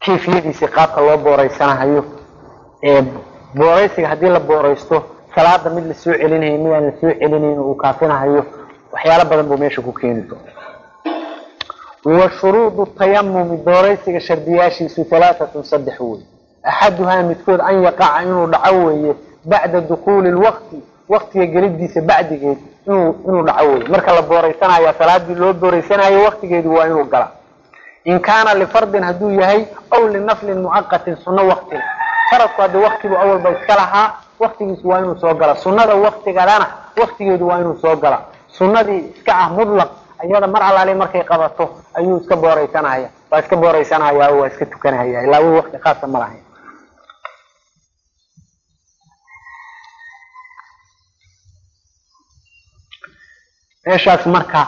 kayfiyadiisii qaabka loo booreysanahayo booreysiga haddii la booreysto salaada mid lasoo celinayo mid aan lasoo celinayn uu kaafinahayo waxyaalo badan buu meesha ku keeni doona wa shuruudu tayamumi booreysiga shardiyaashiisu halaatatun saddex wey axaduhaa midkood an yaqaca inuu dhaco weeye bacda dukuuli lwaqti waqtiga gelidiisa bacdigeed inuu inuu dhaco weeye marka la booreysanaya salaadii loo booreysanayo waqtigeedu waa inuu gala in kaana lifardin hadduu yahay aw linaflin mucaqatin sunno waqtiga faradku haddii waqtigu awalba iska lahaa waqtigiisu waa inuu soo gala sunnada waqtigadana waqtigeedu waa inuu soo gala sunnadii iska ah mudlaq iyada mar alaali markay qabato ayuu iska booreysanaya waa iska booreysanaya waa iska tukanahaya ilaa wi waqti khaasa ma lahayn meeshaas marka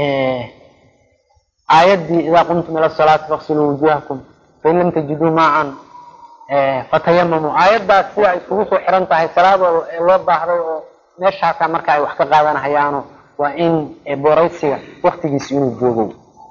aayaddii idaa qumtum ila salaati faqsiluu wujuhakum fain lam tajiduu maacan fatayamamu aayaddaas sida ay isugu soo xiran tahay salaadooda ee loo baahday oo meeshaasaa marka ay wax ka qaadanahayaano waa in booreysiga waktigiisi inuu joogo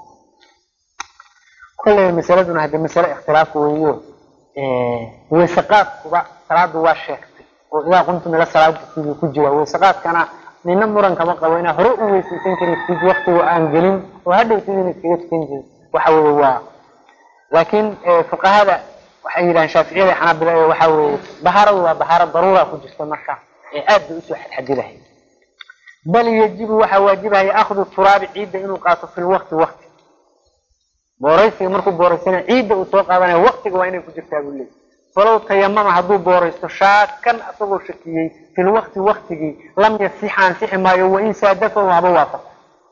kolley masaladuna hadde masale ikhtilaaf weeyo weysaqaadkuba salaadu waa sheegtay oo idaa qumtum ila salaati sidii ku jira weysaqaadkana nina muran kama qabo inaa hore u weysaysan kartid waktiga aan gelin oo hadhow sidina iskaga tukan jirin waxa weye waa laakiin fuqahada waxay yidhahaan shaaficiyada xanaabila waxa weeye bahaaradu waa bahaaro daruura ku jirta marka ee aad bay usoo xadxadidahay bal yajibu waxaa waajibahaya akhdu turaabi ciidda inuu qaato fi lwaqti wakti booreysiga markuu booreysana ciidda uu soo qaadanayo waktiga waa inay ku jirtaa buu leeyay falow tayamama hadduu booreysto shaakan asagoo shakiyey fi lwaqti waktigii lam yasixa ansixi maayo wain saadafahu haba waafaqo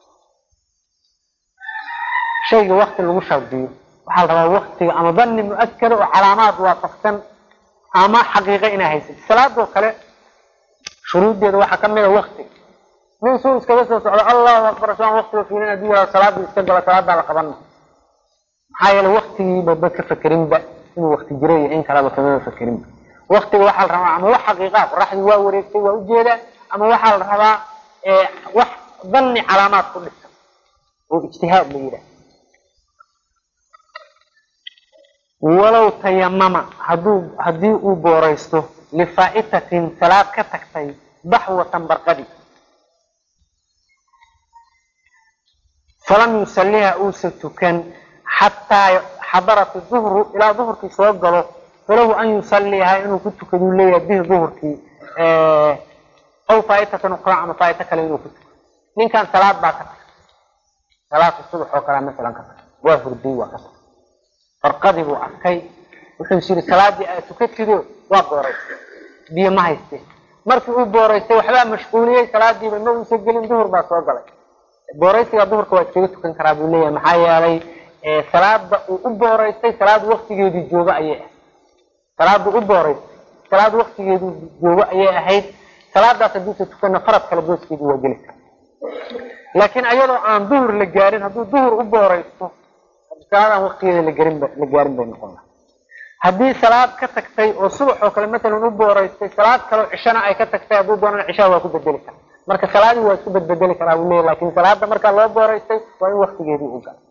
shayga wakti lagu shardiyo waxaa la rabaa waktiga ama dani mu-akada oo calaamaad waafaqsan ama xaqiiqa inaa haysat salaadoo kale shuruuddeeda waxaa kamid a waktiga nin suu iskaga soo socdo allahu akbar saan waktiga fiilin hadduu yihahdo salaadii iska galo salaadaa la qabana maxaa yeele waktigiiba ba ka fakerinba inuu wakti jiro iyo in kaleba kamaba fakerinba waktiga waxaa la rabaa ama wax xaqiiqaa qoraxdii waa wareegtay waa ujeedaa ama waxaa la rabaa wax dani calaamaad ku dhisan oo ijtihaad la yidhaah walow tayamama haduu haddii uu booreysto lifaa'itatin salaad ka tagtay baxwatan barqadi falam yusaliha uusa tukan xataa xadarat duhru ilaa duhurkii soo galo falahu an yusaliha inuu ku tukaduu leeyahay bihi duhurkii aw faaitatan uqraa ama faaito kale inuu ku tuko ninkan salaad baa ka tagtay salaadka subax oo kalea masalan ka tagtay waa hurday waa ka tagtay farqadii buu arkay wuxuu is yidhi salaadii aad tukatido waa booreystay biyo ma haystee markii uu booreystay waxbaa mashquuliyey salaadiiba ma uusa gelin duhur baa soo galay booreysiga duhurka waa iskaga tukan karaa buu leeyahay maxaa yeelay salaada uu u booreystay salaad waktigeedii joogo ayay ahayd salaada u booreystay salaad waktigeedii joogo ayay ahayd salaadaas hadduusa tukanna farad kale booskeedii waa geli kara laakiin ayadoo aan duhur la gaarin hadduu duhur u booreysto salaadaan waktigeeda lagarinba la gaarin bay noqon laha haddii salaad ka tagtay oo subax oo kale matalan u booreystay salaad kaleo cishana ay ka tagtay hadduu doonana cishaha waa ku bedeli kara marka salaadii waa isku bedbedeli karaa buu leeyahy lakin salaada markaa loo booreystay waa in waktigeedii u gala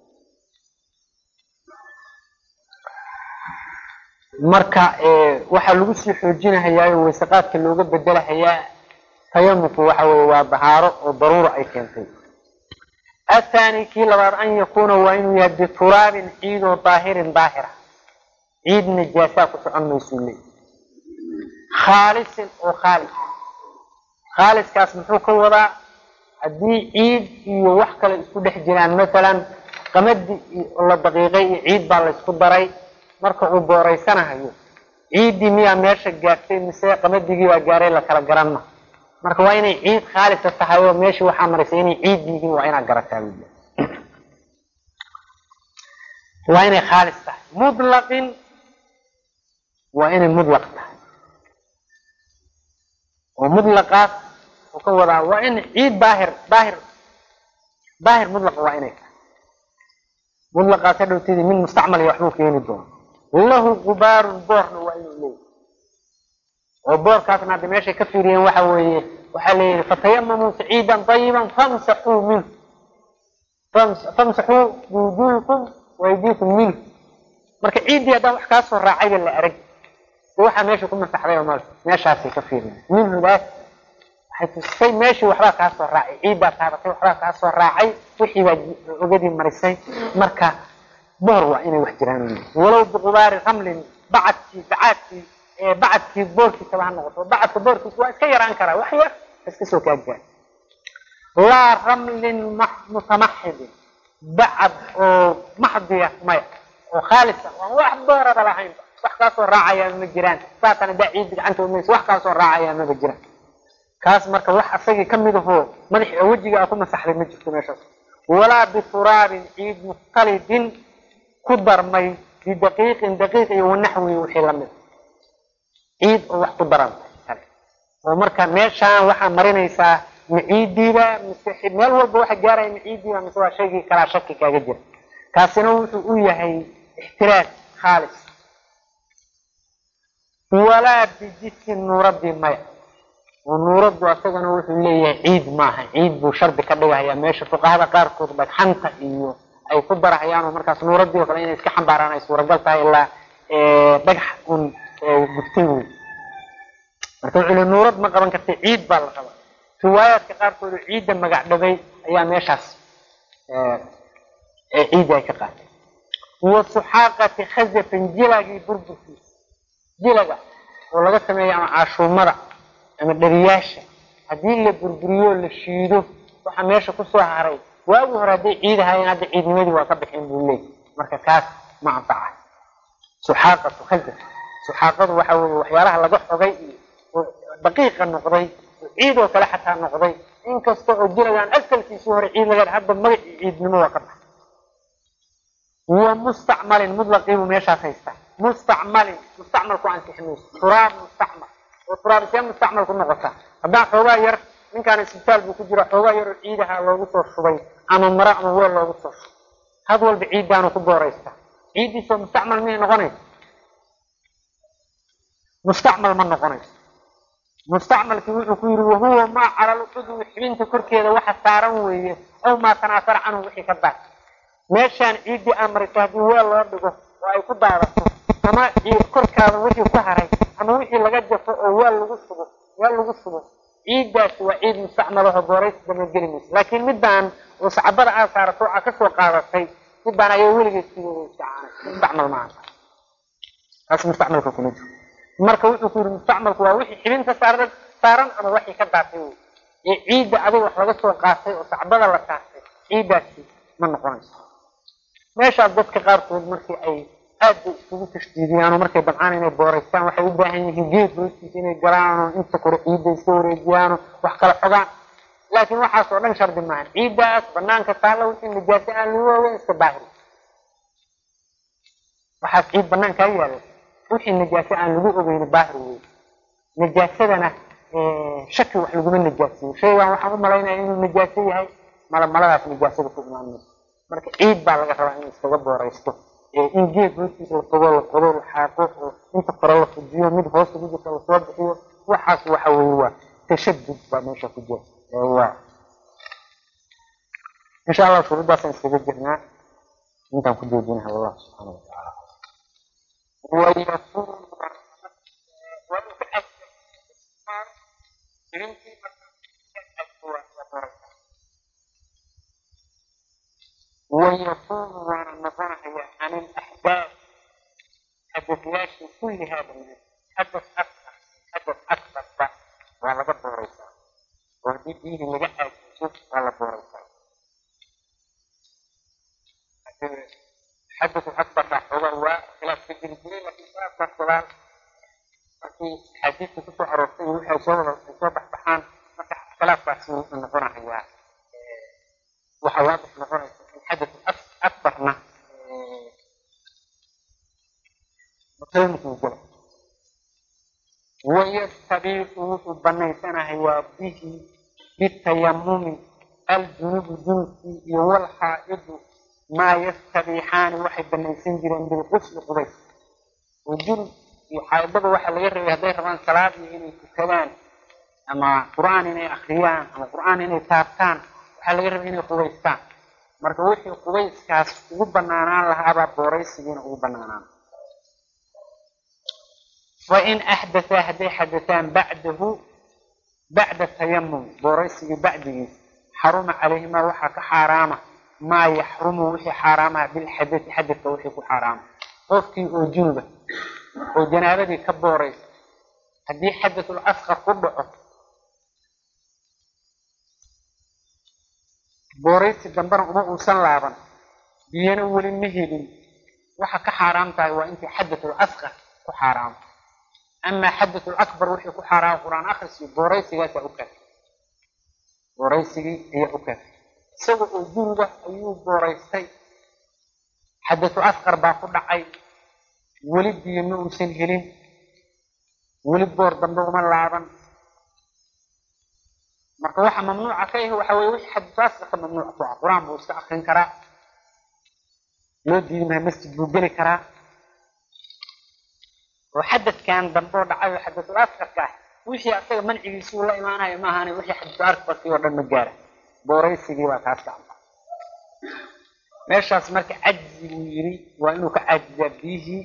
marka waxaa lagu sii xoojinahayaayo weysaqaadka looga bedelahayaa tayamumku waxa weye waa bahaaro oo daruura ay keentay athani kii labaad an yakuna waa inuu yahay bituraabin ciidoo daahirin daahira ciid najaasaa ku socon maysuu leey khaalisin oo khaalis khaaliskaas muxuu ka wadaa haddii ciid iyo wax kale isku dhex jiraan masalan qamadi la daqiiqay iyo ciid baa laysku daray marka uu booreysanahayo ciiddii miyaa meesha gaartay mise qamadigii baa gaaray la kala garanma marka waa inay ciid khaalisa tahay oo meeshii waxaa maraysa inay ciid yihiin waa inaad garataa wy waa inay khaalis tahay mutlaqin waa inay mudlaq tahay oo mutlaqaas uu ka wadaa waa in ciid daahir daahir daahir mudlaqa waa inay tahay mutlaqaas hadhowtidii mid mustacmal iyo waxbuu keeni doona lahu gubaarun boorna waa inuu leeyahy oo boorkaasna hadda meeshay ka fiiriyeen waxa weeye waxaa leeyihi fatayamamuu saciidan ayiban famsaxuu minhu famsaxuu biwujuhikum waydiikum minhu marka ciiddii haddaan wax kaa soo raacayba la arag waxaa meesha ku masaxday oo meeshaasay ka fiirin minhudaas waxay tusisay meeshii waxbaa kaa soo raacay ciiddaa taabatay waxbaa kaa soo raacay wixii baa ogadii marisay marka boor waa inay wax jiraan walow biqubaari ramlin bacadkii bacaadkii bacadkii boorkiisaba ha noqoto bacadka boorkiisa waa iska yaraan karaa wax yar iska soo kaaggaan laa ramlin mutamaxidin bacad oo maxdiya maya oo khaalisa waan wax booraba lahaynba wax kaasoo raacayaa ma jiraan saatan hadaa ciiddi gacanta umaysa wax kaasoo raacayaa maba jiraan kaas marka wax asagii kamid ahoo madaxi oo wejiga a ku masaxday ma jirto meeshaas walaa bituraabin ciid mukhtalidin ku darmay bidaqiiqin daqiiq iyo wanaxwi wixii lamid ciid oo wax ku darantay kale oo marka meeshaan waxaa marinaysaa ma ciiddiiba mise meel walba waxa gaaraya ma ciiddiiba mise waa shaygii kalaa shaki kaaga jira kaasina wuxuu u yahay ixtiraaj khaalis walaa bijisin nuuradii maya oo nuuraddu asagana wuxuu leeyahay ciid maaha ciid buu shardi ka dhigahayaa meesha fuqahada qaarkood dhagxanta iyo ay ku darahayaan oo markaas nuuradii oo kale inay iska xambaaraan ay suuragal tahay ilaa dhagax un gubtay wey marka wuxuu li nuurad ma qaban kartay ciid baa la rabaa riwaayaadka qaarkood oo ciidda magac dhabay ayaa meeshaas ciidda ay ka qaatay wa suxaaqati khazafin jilagii burburkiisa jilaga oo laga sameeyo ama caashuumada ama dheriyaasha haddii la burburiyo la shiido waxaa meesha kusoo haray waagi hore hadday ciid ahaayeen hadda ciidnimadii waa ka bixin buu leey marka kaas ma anfaca suxaaqatu khazaf suxaaqadu waxa weye waxyaalaha laga xogay iyo oo daqiiqa noqday oo ciid oo kale xataa noqday inkasta oo jilagaan asalkiisii hore ciid laga hadda magacii ciidnimo waa ka baxay wa mustacmalin mudlaqiibuu meeshaas haystaa mustacmalin mustacmalku ansixi mayso turaab mustacmal oo turaab see mustacmal ku noqota haddaan xoogaa yar ninkaan isbitaal buu ku jira xoogaa yar oo ciidaha loogu soo shubay ama maro ama weel loogu soo shubay had walba ciiddaanu ku booraysta ciiddiisoo mustacmal miyay noqonaysa mustacmal ma noqonayso mustacmalkii wuxuu ku yidhi wahuwa maa calal cudwi xibinta korkeeda waxa saaran weeye aw maa tanaasara canhu wixii ka daad meeshaan ciiddii aan marito haddii weel loo dhigo oo ay ku daadato ama korkaada wixii ku haray ama wixii laga jafo oo weel lagu shubo weel lagu shubo ciiddaasi waa ciid mustacmal aho booraysi dama geli mayso laakiin midaan oo sacbada aad saarato aa kasoo qaadatay midaan ayaa weligeed sideeda mustacmal maaha taas mustacmalka kuma jiro marka wuxuu ku yidhi mustacmalku waa wixii xibinta saaran saaran ama waxii ka daatay wey ee ciidda adig wax laga soo qaatay oo sacbada la saartay ciiddaasi ma noqonayso meeshaas dadka qaarkood markii ay aad bay isugu tashdiidiyaan oo markay dabcaan inay booraystaan waxay u baahan yihiin geed hoostiisa inay galaanoo inta kore ciidda iska wareejiyaano wax kala xogaan laakiin waxaas oo dhan shardi maahan ciiddaas banaanka taalla wixii najaase aan lagu waaweyn iska baahiri waxaas ciid banaankaa yaalla wixii najaase aan lagu ogeyni baahir wey najaasadana shaki wax laguma najaasiyo shaygan waxaan u malaynaya inuu najaaso yahay malamaladaas najaasada ku imaan mayso marka ciid baa laga rabaa in iskaga booraysto in geed hoostiisa la fogo la qodo la xaaqo oo inta kore la fujiyo mid hoosta ku jirta lasoo bixiyo waxaas waxa weye waa tashadud baa meesha ku jira waa insha allah shuruuddaasaan iskaga jirnaa intaan ku joojinaha wallah subxaana watacaala ويكون ويكون وانا نظرها عن الاحداث حدثيات كل هذا الناس حدث اكثر حدث اكثر بعد ولا قد وريسا ودي فيه نجاح شوف ولا وريسا حدث الأكبر هو خلاف في الجنسية لكن خلاف الصلاة في حديث كتب عرفتي وحي صور صبح بحان خلاف بحسن النظرة هي وحواضح نظرة الحدث الأكبر ما مقيمة الجنة ويستبيح بنيتنا هي به بالتيمم الجنوب جنسي والحائض maa yastabiixaani waxay banaysan jireen bilqusli qubays oo jurub iyo xaydada waxaa laga rabay hadday rabaan salaadii inay tukadaan ama qur-aan inay akriyaan ama qur-aan inay taabtaan waxaa laga rabay inay qubaystaan marka wixii qubayskaas ugu banaanaan lahaabaa booraysigiina ugu banaanaan wain axdathaa hadday xadataan bacdahu bacda tayamum booraysigii bacdigiis xaruma calayhimaa waxaa ka xaaraama maa yaxrumu wixii xaaraamaha bilxadati xadadka wixii ku xaaraama qofkii oo junuba oo janaabadii ka booraysa haddii xadatul asqar ku dhaco booraysi dambena uma uusan laaban biyana weli ma helin waxa ka xaaraam tahay waa intii xadatul asqar ku xaaraamo amaa xadatul akbar wixii ku xaaraama qur-aan akhriskii booraysigaasaa u kaafay booraysigii ayaa u kaafay isaga oo junuba ayuu booraystay xadatul asqar baa ku dhacay weli biyo ma uusan helin weli boor dambe uma laaban marka waxa mamnuuca ka ahi waxa weye wixii xadatul asqarka mamnuuc ku ah qur-aan buu iska akrin karaa loo diidi maha masjid buu geli karaa oo xadadkan dambe oo dhacayo xadatul asqarka ah wixii asaga mancigiisuu la imaanayo ma ahane wixii xadatul asqarkii oo dhan ma gaara booraysigii baa kaas gacanta meeshaas marka cajzi buu yidhi waa inuu ka cajizaa biyihii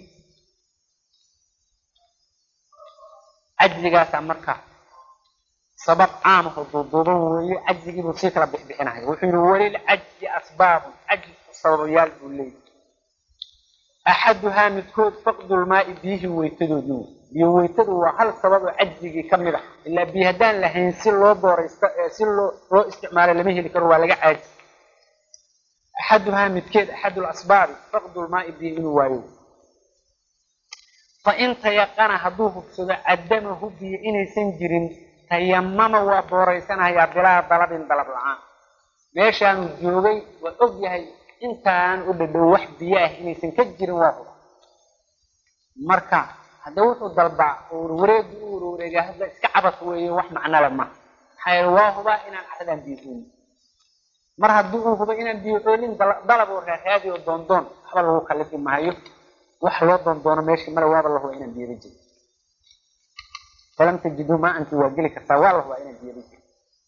cajzigaasaa marka sabab caamaho duuduuban weeye cajzigiibuu sii kala bixbixinaya wuxuu yidhi walil cajzi asbaabun cajzku sababayaal buu leeyahy axaduhaa midkood faqdulmaa'i biyihii weytadoodii wey biyo weytadu waa hal sabab oo cajzigii ka mid ah ilaa biyo haddaan lahayn si loo booraysto si loo loo isticmaalo lama heli karo waa laga caaji axaduhaa midkeed axadul asbaabi faqdulmaa'i biyo inuu waayo fa in tayaqana hadduu hubsado cadamahu biyo inaysan jirin tayamama waa booraysanayaa bilaa dalabin dalab la-aan meeshaanuu joogay waa og yahay intaan u dhadhow wax biyo ah inaysan ka jirin waa huba marka hadda wuxuu dalbaa wareegi u warwareega hadda iska cabas weeye wax macnale ma maxaa yeele waa hubaa inaan axdaan biyo oolin mar haddii uu hubo inaan biyo oolin dalab oo raaraadi oo doondoon waxba lagu kalifi maayo wax loo doondoono meeshii male waaba la hubaa inaan biyaba jirin falam tajiduu maa anti waa geli kartaa waa la hubaa inaan biyaba jirin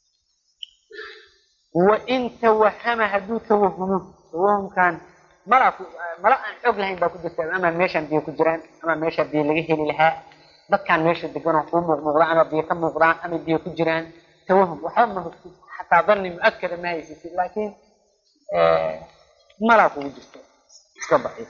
wain tawahama hadduu tawahumo tawahumkan mala mala aan xoog lahayn baa ku jirta ama meeshaan biyo ku jiraan ama meeshaa biyo laga heli lahaa dadkaan meesha deganoo kuu muuqmuuqdaan ama biyo ka muuqdaan ama biyo ku jiraan tawahum waxba ma hogtid xataa dani mu-akada ma haysatid laakiin malaa kugu jirta iska daciif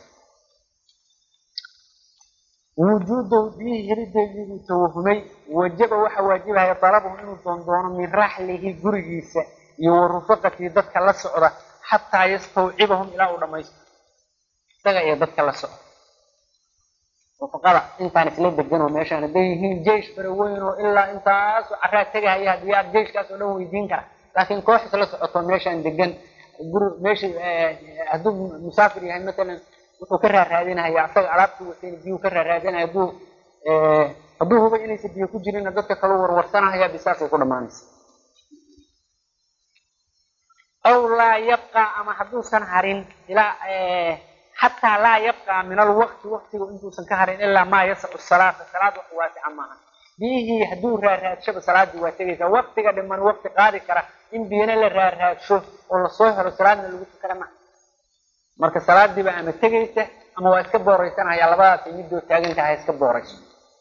wujuudahu biyihii helideedii buu tawahumay wajaba waxa waajibahaya dalabuhu inuu doondoono min raxlihi gurigiisa iyo wa rufaqatii dadka la socda xataa yastawcibahum ilaa uu dhamaysto isaga iyo dadka la socda rufaqada intaan isla deganoo meeshaan hadday yihiin jeish fara weyn oo ilaa intaasoo caraa tegahaya haddii aad jeiskaas oo dhan weydiin kara laakiin koox isla socoto meeshaan degan guri meesha hadduu musaafir yahay matalan wuxuu ka raaraadinaya asaga alaabtuu watayna biyuu ka raaraadinaya hadduu hadduu huba inaysa biyo ku jirinna dadka kaloo warwarsanahaya bisaasay ku dhamaanaysa aw laa yabqaa ama hadduusan harin ilaa xataa laa yabqaa min alwaqti waqtiga intuusan ka harin ilaa maa yasacu salaata salaad wax waasica maaha biyihii hadduu raaraadshoba salaaddii waa tegaysaa waqtiga dhiman waqti qaadi kara in biyana la raaraadsho oo lasoo helo salaadna lagu tukada maha marka salaadiiba ama tegaysa ama waa iska booraysanaya labadaasay midoo taagan tahay iska boorayso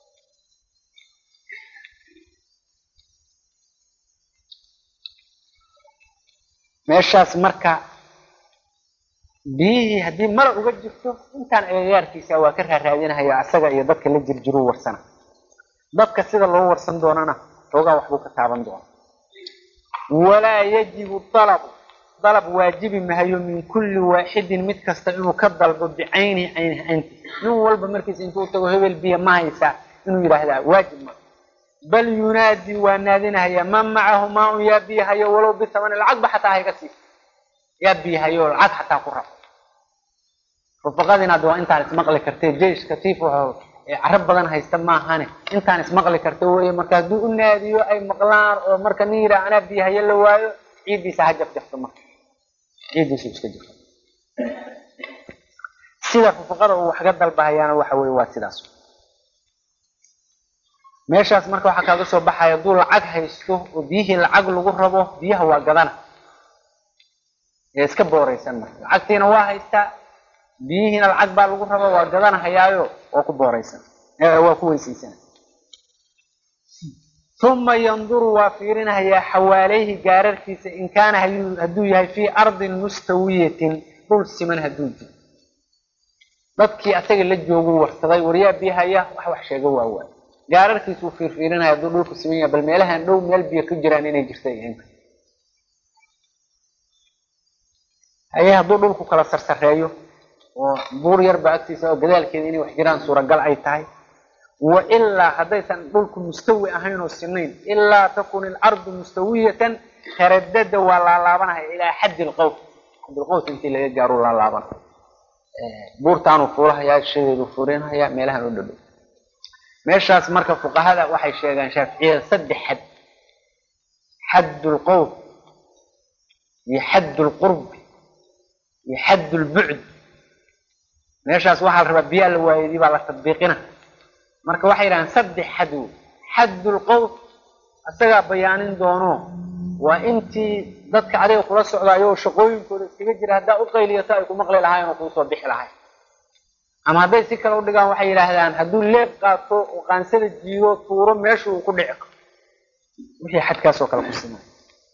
meeshaas marka biyihii haddii mala uga jirto intaan agagaarkiisa waa ka raaraadinahaya asaga iyo dadka la jirjiruu warsana dadka sida loo warsan doonana xoogaa waxbuu ka taaban doona walaa yajibu dalabu dalab waajibi mahayo min kulli waaxidin mid kasta inuu ka dalbo bicaynihi cayni caynti nin walba markiisa intuu tago hebel biyo ma haysaa inuu yidhaahdaa waajib ma bal yunaadi waa naadinahaya man macahu maa un yaa biyahayo walow bisamani lacagba xataa hayga sii yaa biyahayo lacag xataa ku rabo rufaqadiina hadda waa intaan ismaqli kartee jeiska tiif wuxuu carab badan haysta maahane intaan ismaqli karta weye marka hadduu u naadiyo ay maqlaan oo marka nin yidhaha anaa biyahayo la waayo ciiddiisa ha jafjafto marka ciiddiisu iska jafto sida rufaqada uu waxga dalbahayaana waxa weye waa sidaas meeshaas marka waxaa kaaga soo baxaya hadduu lacag haysto oo biyihii lacag lagu rabo biyaha waa gadana ee iska booraysan marka lacagtiina waa haystaa biyihiina lacag baa lagu raba waa gadanahayaayo oo ku booraysan waa ku weysaysanaya uma yanduru waa fiirinayaa xawaaleyhi gaararkiisa in kaana hadduu yahay fii ardin mustawiyatin dhul siman hadduu jiro dadkii asaga la jooguu warsaday waryaa biyahaya wax wax sheego waa waay gaararkiisuu fiirfiirinaya hadduu dhulku siman yahay bal meelahan dhow meel biyo ka jiraan inay jirta inka haye hadduu dhulku kala sarsareeyo oo buur yarba agtiisa oo gadaalkeeda inay wax jiraan suuragal ay tahay wa ilaa haddaysan dhulku mustawi ahayn oo sinayn ilaa takun ilardu mustawiyatan taradada waa laalaabanaya ilaa xaddi lqowf xaddilqowf intii laga gaaro laalaabanaya buurtaanuu fuulahayaa shadeedu furinhayaa meelahan u dhadhow meeshaas marka fuqahada waxay sheegaan shaaficiyada saddex xad xadd lqowf iyo xadd lqurbi iyo xadd lbucd meeshaas waxaa la rabaa biyaa la waayadii baa la tadbiiqina marka waxay yidhahaan saddex xad wey xadd lqowf isagaa bayaanin doono waa intii dadka adiga kula socdaayoo shaqooyinkooda iskaga jira haddaa u qayliyato ay ku maqli lahaayeen oo kuusoo bixi lahay ama hadday si kale u dhigaan waxay yidhaahdaan hadduu leeb qaato oo qaansada jiido tuuro meesha uu ku dhici karo wixii xadkaasoo kale ku simay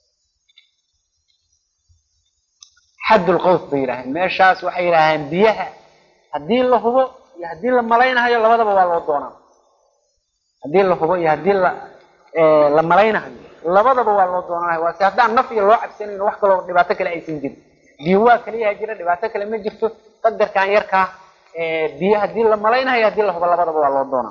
xaddulqowf bay yidhahdeen meeshaas waxay yidhaahdeen biyaha haddii la hubo iyo haddii la malaynahayo labadaba waa loo doonaa haddii la hubo iyo haddii la la malaynahayo labadaba waa loo doonanayo waa si haddaan naf iyo loo cabsanayno wax kaloo dhibaato kale aysan jirin biyo waa kaliyaha jira dhibaato kale ma jirto qadarkan yarkaa biyo haddii la malaynahayo haddii la hubo labadaba waa loo doonaa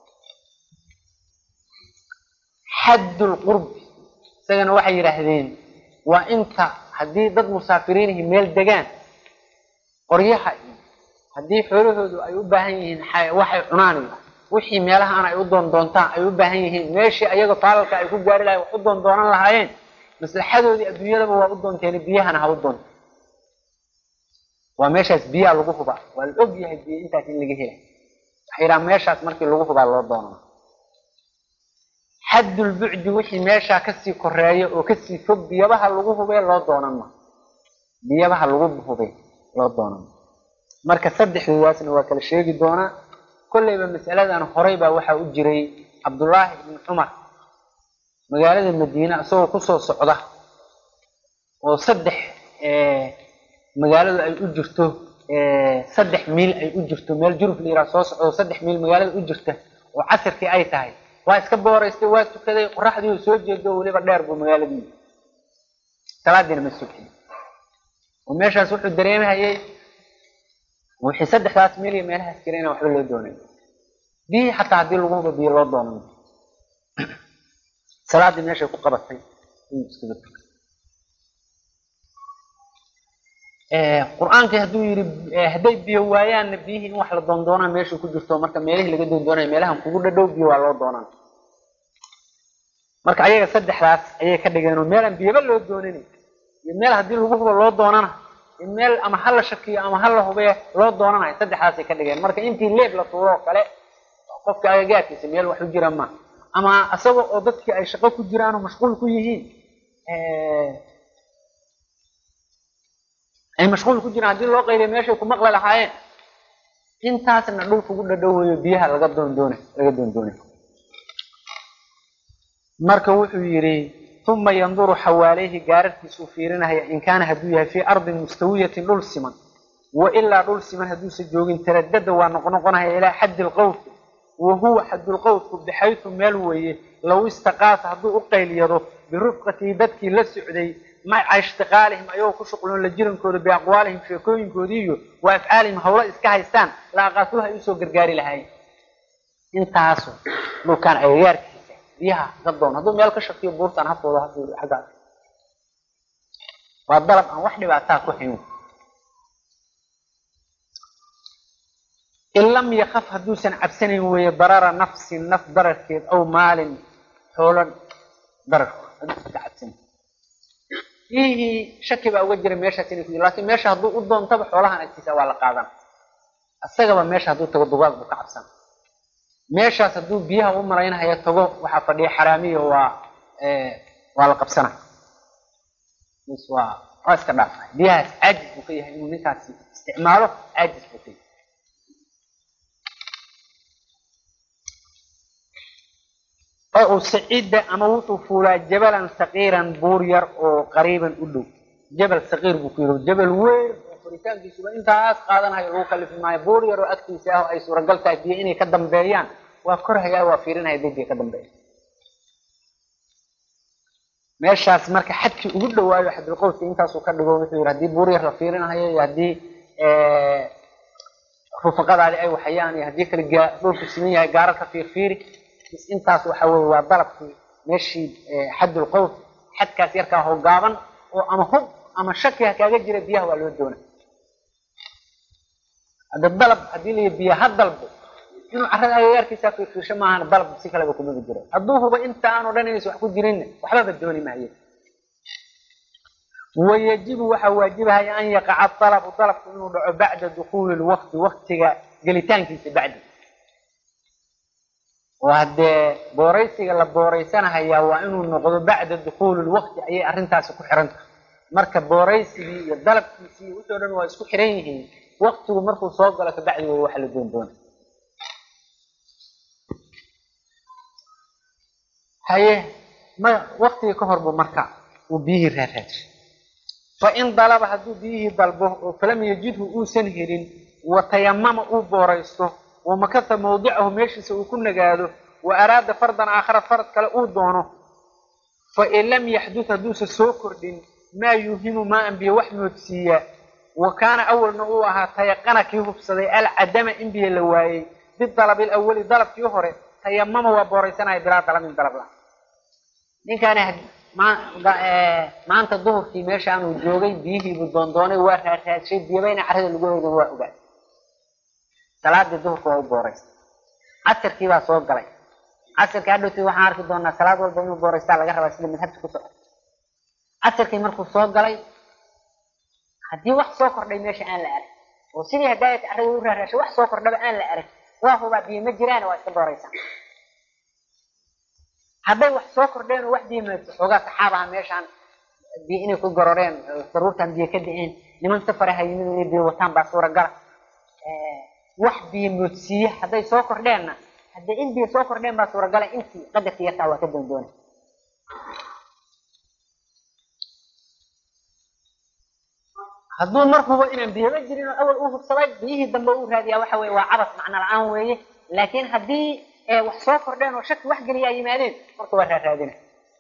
xaddul qurbi isagana waxay yidhaahdeen waa inta haddii dad musaafiriinihi meel degaan qoryaha iyo haddii xoolahoodu ay u baahan yihiin waxay cunaan iyo wixii meelahaan ay u doondoontaan ay u baahan yihiin meeshii ayaga faalalka ay ku gaari lahayen wax u doondoonan lahaayeen maslaxadoodii adduunyadaba waa u doonteen biyahana ha u doonto waa meeshaas biyaa lagu hubaa waa la og yahay biyo intaas in laga helay waxay yidhaha meeshaas markii lagu hubaa loo doonaa xaddulbucdi wixii meeshaa kasii koreeya oo kasii fog biyabaha lagu hubee loo doonan ma biyabaha lagu hubee loo doonan ma marka saddexdoodaasna waa kala sheegi doonaa kollayba masaladan horay baa waxaa u jiray cabdullaahi ibni cumar magaalada madiine isagoo kusoo socda oo saddex magaaladu ay u jirto saddex miil ay u jirto meel juruf la yiraha soo socdo saddex miil magaalada u jirta oo casirkii ay tahay waa iska booraystay waa tukaday qoraxdii soo jeedo weliba dheer buu magaaladii salaadiina ma sugin oo meeshaas wuxuu dareemhayay wixii saddexdaas meel iyo meelahaas jira inaan waxba loo doonayn biyihii xataa haddii lagu hubo biyo loo doonan salaadii meeshay ku qabatay ayuu iskaga tukay qur-aankii hadduu yidhi hadday biyo waayaanna biyihii in wax la doondoonaa meesha ku jirto marka meelihii laga doondoonaya meelahan kugu dhadhow biyo waa loo doonaan marka ayaga saddexdaas ayay ka dhigeen oo meel aan biyaba loo doonayn iyo meel haddii lagu hubo loo doonana iyo meel ama ha la shakiyo ama ha la hubee loo doonanayo saddexdaasay ka dhigeen marka intii leeb la tuuro oo kale qofka agagaarkiisa meel wax u jira ma ama isaga oo dadkii ay shaqo ku jiraan oo mashquul ku yihiin ay mashquul ku jiraan haddii loo qayliyo meeshay ku maqli lahaayeen intaasna dhulka ugu dhadhowayo biyaha laga doondoona laga doondoonay marka wuxuu yidhi uma yanduru xawaaleyhi gaararkiisuu fiirinaya in kaana hadduu yahay fii ardin mustawiyatin dhul siman wa ilaa dhul siman hadduusan joogin taradada waa noqnoqonaya ilaa xaddi lqowfi wa huwa xaddulqowfku bixaytu meel weeye low istaqaasa hadduu u qayliyado birufqatihi dadkii la socday maca ishtiqaalihim ayagoo ku shuqloon la jirankooda biaqwaalihim sheekooyinkoodii iyo wa afcaalihim hawlo iska haystaan la aqaatuha ay usoo gargaari lahaayeen intaasu dhulkaan agagaarkiisa biyaha ka doon hadduu meel ka shakiyo buurtaan hafooda hafiido xaggaas waa dalab aan wax dhibaataa ku hayn in lam yakaf hadduusan cabsanayn weeye darara nafsin naf dararkeed aw maalin xoolo dararkood hadduusan ka cabsanayn biyihii shaki baa uga jira meeshaas inay ku jiro lakin meesha hadduu u doontaba xoolahan agtiisa waa la qaadan isagaba meesha hadduu tago dugaag buu ka cabsan meeshaas hadduu biyaha u malaynahaya tago waxaa fadhiya xaraamiya waa waa la qabsana mis waa waa iska dhaafa biyahaas caajis buu ka yahay inuu ninkaasi isticmaalo caajis buu ka yahay oo uu saciida ama wuxuu fuulaa jabalan saqiiran buur yar oo qariiban u dhow jabal saqiir buu ku yidhi jabal weyn oo koritaankiisuba intaas qaadanayo lagu kalifi maayo buur yar oo agtiisa ah oo ay suuragal tahay biyo inay ka dambeeyaan waa korhayaa waa fiirinaya day biyo ka dambeeya meeshaas marka xadkii ugu dhawaayo xadulqowska intaasuu ka dhigo wuxuu yidhi haddii buur yar la fiirinayo iyo haddii rufaqadaadi ay waxayaan iyo haddii kale dhulku siman yahay gaarar ka fiirfiiri intaas waxa weye waa dalabkii meeshii xadulqows xadkaas yarkaa hogaaban oo ama hub ama shaki ha kaaga jira biyaha waa loo doona hadda dalab haddii la biyo ha dalbo inuu carrada agagaarkiisa fiirfiirsho maahan dalab si kaleba kumaba jiro hadduu huba inta aan o dhan inaysa wax ku jirinna waxbaba dooni maayo wayajibu waxaa waajibahaya an yaqaca dalabu dalabku inuu dhaco bacda dukuuli lwaqti waktiga gelitaankiisa bacdi oo haddee booraysiga la booraysanahayaa waa inuu noqdo bacda dukuuli lwaqti ayay arrintaasi ku xiran tahay marka booraysigii iyo dalabkiisii iyo wixii o dhan waa isku xiran yihiin waktigu markuu soo galo kabacdi way waxa la doon doona haye ma waktigii ka hor buu marka uu biyihii raaraadshay fain dalaba hadduu biyihii dalbo oo falam yajidhu uusan helin watayamama uu booraysto wamakasa mawdicahu meeshiisa uu ku nagaado wa araada fardan aakhara farad kale uu doono fain lam yaxdud hadduusa soo kordhin maa yuuhimu maa an biyo wax moodsiiya wa kaana awalna uu ahaa tayaqana kii hubsaday alcadama in biyo la waayey bidalabi lawali dalabkii hore tayamama waa booraysanaya bilaa dalabin dalab la ninkaani maanta duhurkii meeshaanuu joogay biyihiibuu doondoonay waa raaraadshay biyabayna carrada lagu heydan waa ogaa salaadii duhurka waa u booraysta casirkii baa soo galay casirkii hadhowtii waxaan arki doonaa salaad walba inuu booraystaa laga rabaa sida madhabta ku socota casirkii markuu soo galay haddii wax soo kordhay meesha aan la arag oo sidii hadaayata carrada u raaraashay wax soo kordhaba aan la arag waa hubaa biyo ma jiraan waa iska booraysaa hadday wax soo kordheen oo wax biyo maadso xoogaa saxaabaha meeshaan biyo inay ku gororeen daruurtan biyo ka da-een niman safaraha yimid inay biyo wataan baa suuragala wax biyo moodsiiye hadday soo kordheenna hadday in biyo soo kordheen baa suuragala intii qadarkii yartaa waa ka doondoona hadduu mar hubo inaan biyaba jirin oo awal uu hubsaday biyihii dambe uu raadiyaa waxa weye waa cabas macno la-aan weeye laakiin haddii wax soo kordheen oo shaki wax geliyaa yimaadeen marka waa raaraadina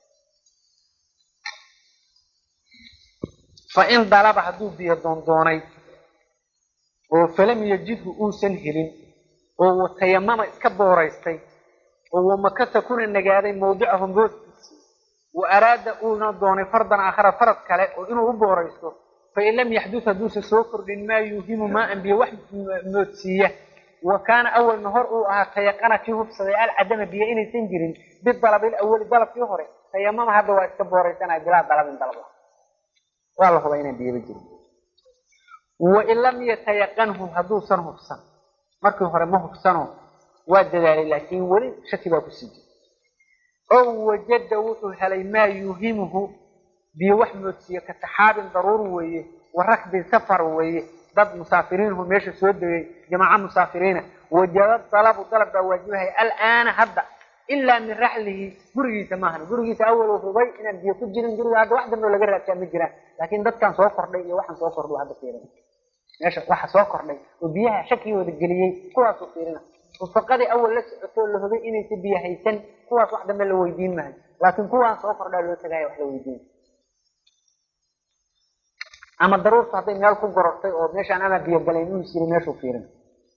fain dalaba hadduu biyo doondoonay oo falam yajidhu uusan helin oo watayamama iska booraystay oo wamakasa kuna nagaaday mawdicahu moodkiisii wa araada uuna doonay fardan aakhara farad kale oo inuu u booraysto fain lam yaxdud hadduusa soo kordhin maa yuuhimu maa an biyo wax moodsiiya wa kaana awalna hor uu ahaa tayaqana kii hubsaday alcadama biyo inaysan jirin bidalabil awali dalabkii hore tayamama hadda waa iska booraysanaya bilaa dalabin dalab waa la hubaa inaan biyaba jirin wain lam yatayaqanhu hadduusan hubsan markii hore ma hubsano waa dadaalay laakiin weli shaki baa kusii jira ow wajada wuxuu helay maa yuuhimuhu biyo wax moodsiiye ka saxaabin daruur weeye wa rakbin safar weeye dad musaafiriinhu meesha soo degay jamaaca musaafiriina wajaba dalabu dalab baa waajibahaya alaana hadda ilaa min raxlihi gurigiisa maahan gurigiisa awal hubay inaan biyo ku jirin guriga hadda wax dambeo laga raadsaa ma jiraan laakiin dadkan soo kordhay iyo waxaan soo kordhu hadda fiirin meesha waxa soo kordhay oo biyaha shakigooda geliyey kuwaasuu fiirina rufaqadii awal la socotoo la hubay inaysa biyo haysan kuwaas wax dambe la weydiin maayo laakiin kuwaan soo kordhaa loo tagaaya wax la weydiin ama daruurtu hadday meel ku gorortay oo meeshaan ama biyo galayn uu jiri meeshuu fiirin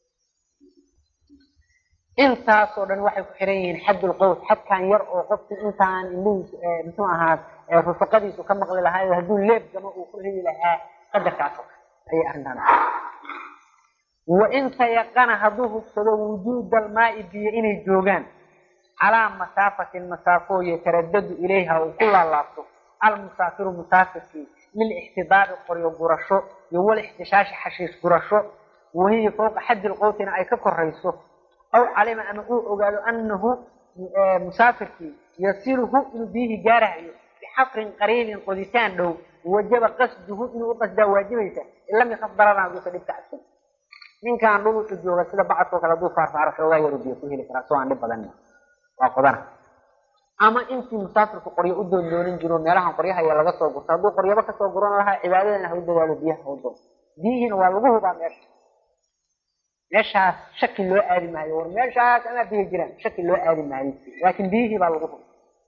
intaasoo dhan waxay ku xiran yihiin xaddul qows xadkan yar oo qofkii intaan indhihiis muxuu ahaa rufaqadiisu ka maqli lahaa hadduu leeb gamo uu ku heli lahaa qadarkaas oo kale ayay arrintaan wain tayaqana hadduu hubsado wujuuda almaai biyo inay joogaan calaa masaafatin masaafo yataradadu ilayha uu ku laalaabto almusaafiru musaafirkii lilixtidaabi qoryo gurasho iyo walixtishaashi xashiish gurasho wahiya fowqa xaddi lqowtina ay ka korayso aw calima ama uu ogaado anahu musaafirkii yasiluhu inuu biyihii gaarahayo bixafrin qariibin qoditaan dhow wajaba qasduhu inuu u qasdaa waajibaysa in lam yakaf dararan haduusa dhibka cabsan ninkaan dhul wuxuu jooga sida bacadkoo kale hadduu faarfaaro xoogaa yaru biyo ku heli karaa soo aan dhib badan waa qodana ama intii musaafirku qoryo u doondoonin jiro meelahan qoryahaya laga soo gurto hadduu qoryaba kasoo guran lahaa cibaadadana hau dadaalo biyaha hau doono biyihiina waa lagu hubaa meesha meeshaas shaki loo aadi maayo war meeshaas amaa biyo jiraan shaki loo aadi maayo laakin biyihii baa lagu huba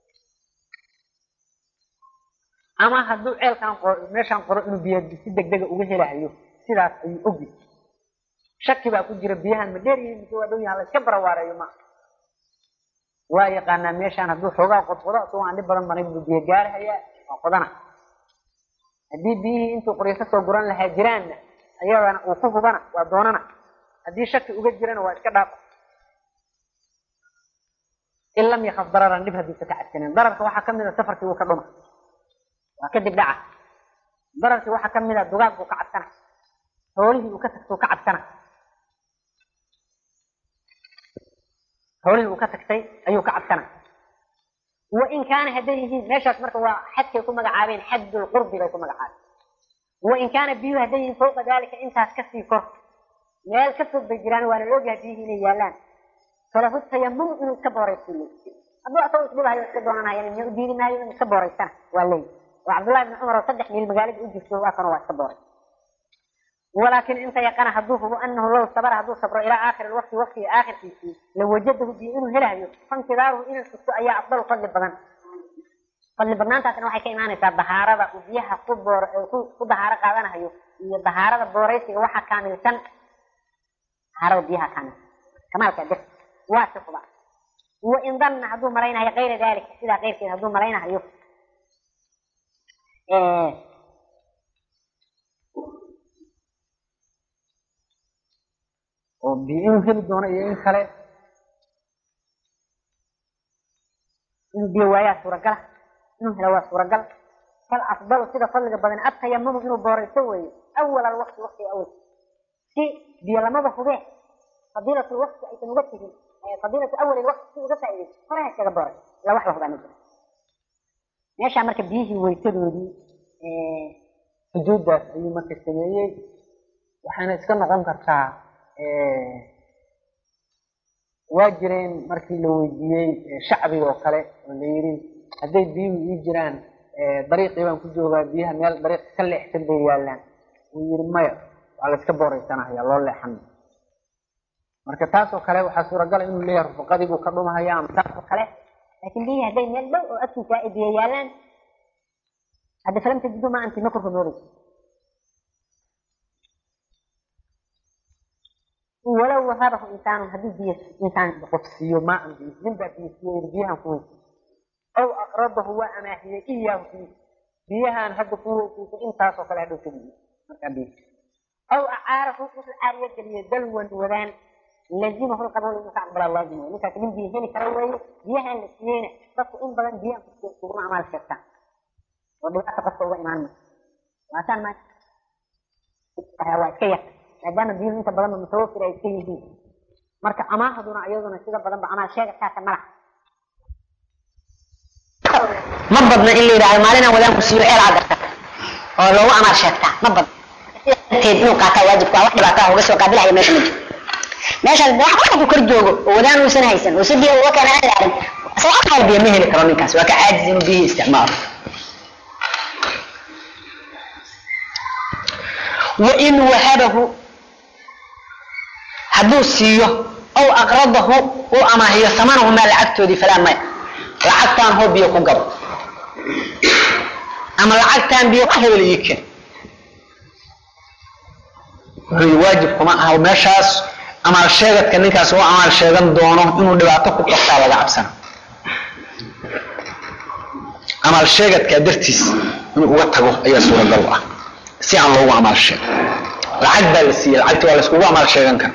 ama hadduu ceelkan meeshaan qoro inuu biyo si degdega uga helahayo sidaas ayuu ogi shaki baa ku jira biyahan ma dheer yihiin mise waa dhow yahan la iska barawaareeyo ma waa yaqaanaa meeshaan hadduu xoogaa qodqodo isagoo aan dhib badan maray buu biyo gaarahayaa waa qodana haddii biyihii intuu qoryo kasoo guran lahaa jiraanna ayadana uu ku hubana waa doonana haddii shaki uga jirana waa iska dhaafa in lam yakaf dararan dhib haddiisa ka cadsanen dararka waxaa kamid a safarkii uu ka dhuma waa kadib dhaca dararkii waxaa kamid a dugaag buu ka cabsana xoolihii uu ka tagtay ka cabsana xoolihii uu ka tagtay ayuu ka cabsana wain kaana hadday yihiin meeshaas marka waa xadkay ku magacaabeen xaddulqurbi bay ku magacaabeen wain kaana biyuhu hadday yihiin fawqa dalika intaas kasii kor meel ka fog bay jiraan waana la ogyahay biyihii inay yaalaan falahu tayamum inuu iska booraysto le hadduu asagoo isdhibahayo iska doonanayo miya u diidi maayo inuu iska booraystana waa leey oo cabdullahi ibni cumar oo saddex miil magaalada u jirto waa kana waa iska booray walaakin inta yaqana hadduu hubo anahu low sabra hadduu sabro ilaa aakhiri lwaqti waqtiga aakhirkiisii lawajadahu biyo inuu helahayo faintidaaruhu inuu sugto ayaa afdal fadli badan fadli badnaantaasna waxay ka imaanaysaa dahaarada uu biyaha ku boor ku dahaaro qaadanahayo iyo dahaarada booraysiga waxa kaamilsan dahaarada biyaha kaamilsan kamaalka dir waa si huba wain danna hadduu malaynahayo kayra dalika sidaa keyrkeeda hadduu malaynahayo oo biyo inuu heli doono iyo in kale inuu biyo waayaa suuragala inuu helo waa suuragal fal afdalu sida fadliga badan atayamumu inuu booraysto weeye awal alwaqti waqtiga awal si biyo lamaba hubee fadiilatu lwaqti aysan uga tegin fadiilatu awal lwaqti si uga faaidayso horaha iskaga booray ila wax la hubaa ma jiro meeshaa marka biyihii weysadoodii xuduuddaas ayuu marka sameeyey waxayna iska noqon kartaa waa jireen markii la weydiiyey shacbiga oo kale oo la yidhi hadday biyuhu ii jiraan dariiqii baan ku joogaa biyaha meel dariiq ka leexsan bay yaallaan wuu yidhi maya waa la iska booraysanahaya loo leexan marka taas oo kale waxaa suuragala inuu leeyahay rufaqadii buu ka dhumahaya ama taas oo kale laakiin biyihii hadday meel dhow oo agtiisa ay biyo yaallaan hadda falam tajidu ma anti ma korkamoodayso walow wahabahu insaanu haddii biyo insaan qof siiyo maa an biyo nin baa biyo siiyo yidhi biyahan ku weysa aw aqradahu waa amaahiyey iyaahu biyo biyahan hadda ku weysiisa intaasoo kale hadhow ka biyo markaa biyo aw acaarahu wuxuu caariyo geliyey dalwan wadaan lazimahu lqabuul inuu ka aqbalaa laazim wey ninkaas nin biyo heli kara weeye biyahan la siiyeyna dadku in badan biyahan kuguma amaal sheegtaan oo dhibaata qofka uga imaan mayso waasaan ma waa iska yar maadaama biyuhu inta badanba mutawafir ay iska yihiin marka amaahaduna iyaduna sida badanba amaal sheegataasa malaha ma badna in la yidhahdo maalinaan wadaanku siiyo ceel agarta oo loogu amaal sheegtaa ma badna darteed inuu qaataa waajibku waa wax dhibaataa uga soo qaabilaya meesha ma jiro meeshaas wax wax ku kor joogo oo wadaan uusan haysan oo si biyo uga keena aan laarin isaga xal biyo ma heli karo ninkaas waa ka caajis inuu biyihii isticmaalo wain wahabahu hadduu siiyo aw aqradahu uu amaahiyo samanahu maa lacagtoodii falaa maya lacagtaan hoo biyo ku gado ama lacagtaan biyo ka hebel ii ken wuxuu waajib kuma aha meeshaas amaal sheegadka ninkaas uu amaal sheegan doono inuu dhibaato ku qabtaa laga cabsana amaal sheegadkaa dartiis inuu uga tago ayaa suuragal u ah si aan loogu amaal sheego lacag baa la siiyey lacagti waa layskugu amaal sheegan kara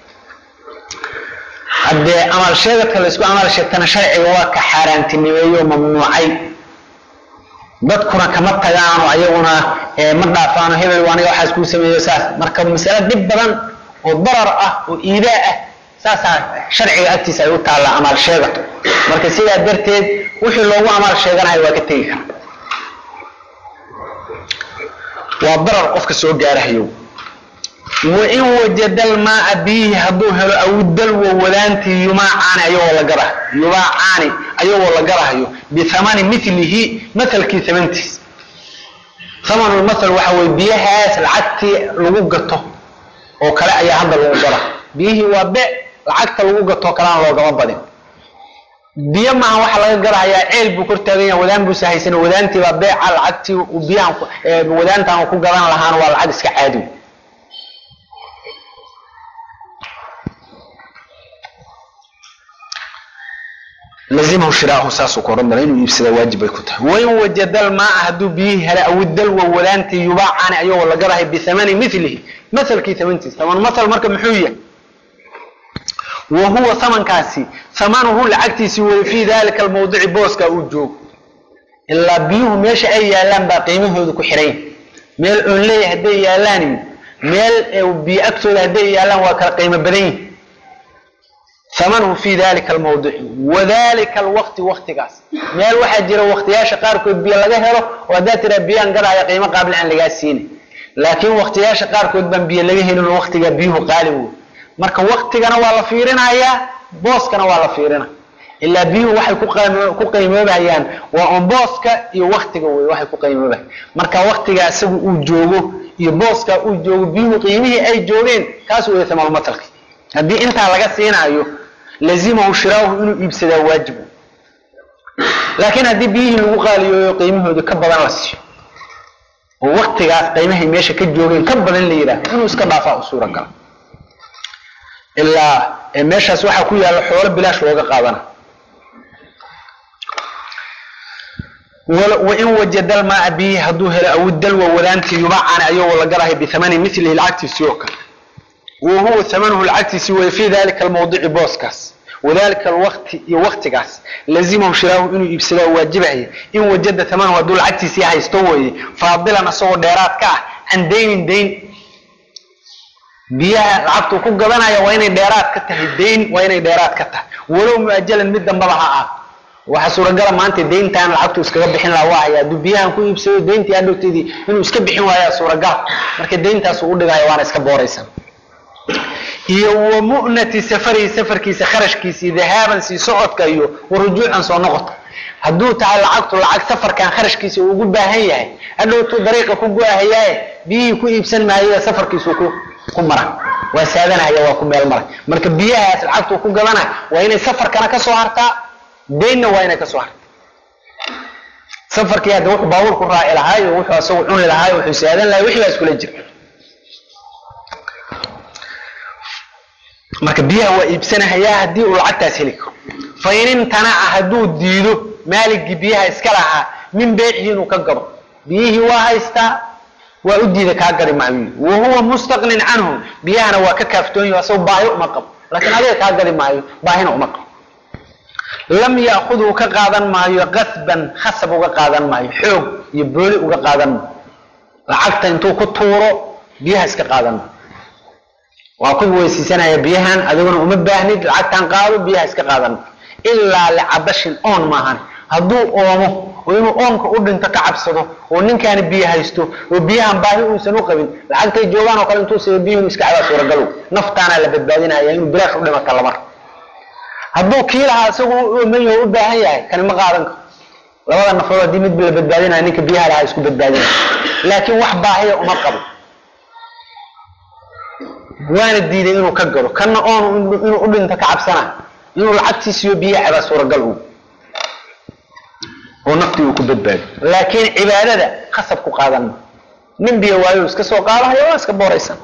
haddee amaal sheegadka laysku amaal sheegtana sharciga waa ka xaaraantinimeeyo mamnuucay dadkuna kama tagaano ayaguna ma dhaafaano hebel aniga waxaas kuu sameeyo saas marka masale dhib badan oo darar ah oo iidaa ah saasaa sharciga agtiisa ay u taallaa amaal sheegato marka sidaa darteed wixii loogu amaal sheeganayo waa ka tegi kara waa darar qofka soo gaarahayo wain wajada almaaa biyihi hadduu helo awdalwa wadaantii yumaacaani ayagoo la garahayo yumaacaani ayagoo la garahayo bihamani milihi mahalkii hamantiis hamanulmathal waxa weye biyahaas lacagtii lagu gato oo kale ayaa hadda lagu gara biyihii waa be lacagta lagu gatoo kalena loogama badin biyo maaha waxa laga garahayaa ceel buu kor taagan yaha wadaan buusa haysan wadaantii baa beeca lacagtii biyahan wadaantaan ku gadan lahaana waa lacag iska caadi lazimahu shiraahu saasuu ku odhan dara inuu iibsada waajib bay ku tahay wain wajada almaaa hadduu biyihii hela awidalwa wadaantii yubaacani ayagoo la garahay bihamani milihi mahalkii hamantiis haman mahal marka muxuu yahay wa huwa hamankaasi hamanuhu lacagtiisii weye fii dalika almawdici booska uu joogo ilaa biyuhu meesha ay yaalaan baa qiimahooda ku xiran meel oon leeya hadday yaalaan meel biyo agtooda hadday yaalaan waa kala qiimo badan yihin hamanuhu fi dalika almawdici wadalika alwaqti waktigaas meel waxaa jira waktiyaasha qaarkood biyo laga helo oo haddaad tiraa biyaan gadahaya qiimo qaabil aan lagaa siinin laakiin waktiyaasha qaarkood baan biyo laga helin oo waktigaa biyuhu qaali wey marka waktigana waa la fiirinayaa booskana waa la fiirina ilaa biyuhu waxay ku qiimoobayaan waa on booska iyo waktiga wey waxay ku qiimoobayan marka waktiga isagu uu joogo iyo booska uu joogo biyuhu qiimihii ay joogeen kaas wey thamaanumatalki haddii intaa laga siinaayo lazimahu shiraahu inuu iibsadaa waajibu laakiin haddii biyihii lagu qaaliyooyo qiimahooda ka badan la siiyo oo waktigaas qiimahay meesha ka joogeen ka badan la yidhaah inuu iska dhaafaa u suuragala ilaa meeshaas waxaa ku yaalla xoolo bilaash looga qaadana wain wajada almaaa biyihi hadduu helo awidalwa wadaantii yubacani ayagoo la garahay bihamani milihi lacagtiisii oo kale wa huwa hamanuhu lacagtiisii weye fii dalika almawdici booskaas wadalika alwaqti iyo waktigaas lazimahu shiraahu inuu iibsadaa waajibaya in wajada hamanahu hadduu lacagtiisii haysto weeye faadilan asagoo dheeraad ka ah can daynin dayn biyaha lacagtuu ku gadanaya waa inay dheeraad ka tahay dayn waa inay dheeraad ka tahay walow muajalan mid dambaba ha ah waxaa suuragala maanta dayntaan lacagtu iskaga bixin laha waa haya hadduu biyahan ku iibsado dayntii hadhowteedii inuu iska bixin waayaa suuragal marka dayntaasuu u dhigaya waana iska booraysa iyo wa mu'nati safarihi safarkiisa kharashkiisii dahaaban sii socodka iyo wa rujuucan soo noqodka hadduu tahay lacagtu lacag safarkan kharashkiisa uu ugu baahan yahay hadhowtuu dariiqa ku go-ahayaaye biyihii ku iibsan maayo safarkiisuu ku ku mara waa saadanahaya waa ku meel maray marka biyahaas lacagtuu ku gadanay waa inay safarkana ka soo hartaa daynna waa inay ka soo hartaa safarkii hadda wuxuu baabuur ku raaci lahaayo wuxuu asagu cuni lahaayo wuxuu saadan lahay wixii baa iskula jira marka biyaha waa iibsanahayaa haddii uu lacagtaas heli karo fa in imtanaca hadduu diido maaligii biyaha iska lahaa min beecihi inuu ka gado biyihii waa haystaa waa u diida kaa gadi maayo wa huwa mustaqnin canhu biyahana waa ka kaaftoonyaho asagoo baahi uma qabo laakiin adiga kaa gadi maayo baahina uma qabo lam yaakhudhu ka qaadan maayo qasban khasab uga qaadan maayo xoog iyo booli uga qaadan maayo lacagta intuu ku tuuro biyaha iska qaadan maayo waa ku weysiisanaya biyahan adiguna uma baahnid lacagtan qaado biyaha iska qaadan ilaa licabashin oon maahan hadduu oomo oo inuu oonka u dhinto ka cabsado oo ninkaani biyo haysto oo biyahan baahi uusan u qabin lacagtay joogaan oo kale intuu siiyo biyuhun iska cabaa suuragalow naftaana la badbaadinaya inuu bilaash u dhimata lamar hadduu kii lahaa isagu u oomayo u baahan yahay kani ma qaadan karo labada nafood haddii midba la badbaadinaya ninka biyaha lahaa isku badbaadinaya laakiin wax baahiya uma qabo waana diiday inuu ka galo kana oon inuu u dhinto ka cabsana inuu lacagtiisiyo biyaha cabaa suuragal u oo naftii uu ku badbaado laakiin cibaadada khasab ku qaadan nin biyo waayo iska soo qaadahaya waa iska booraysan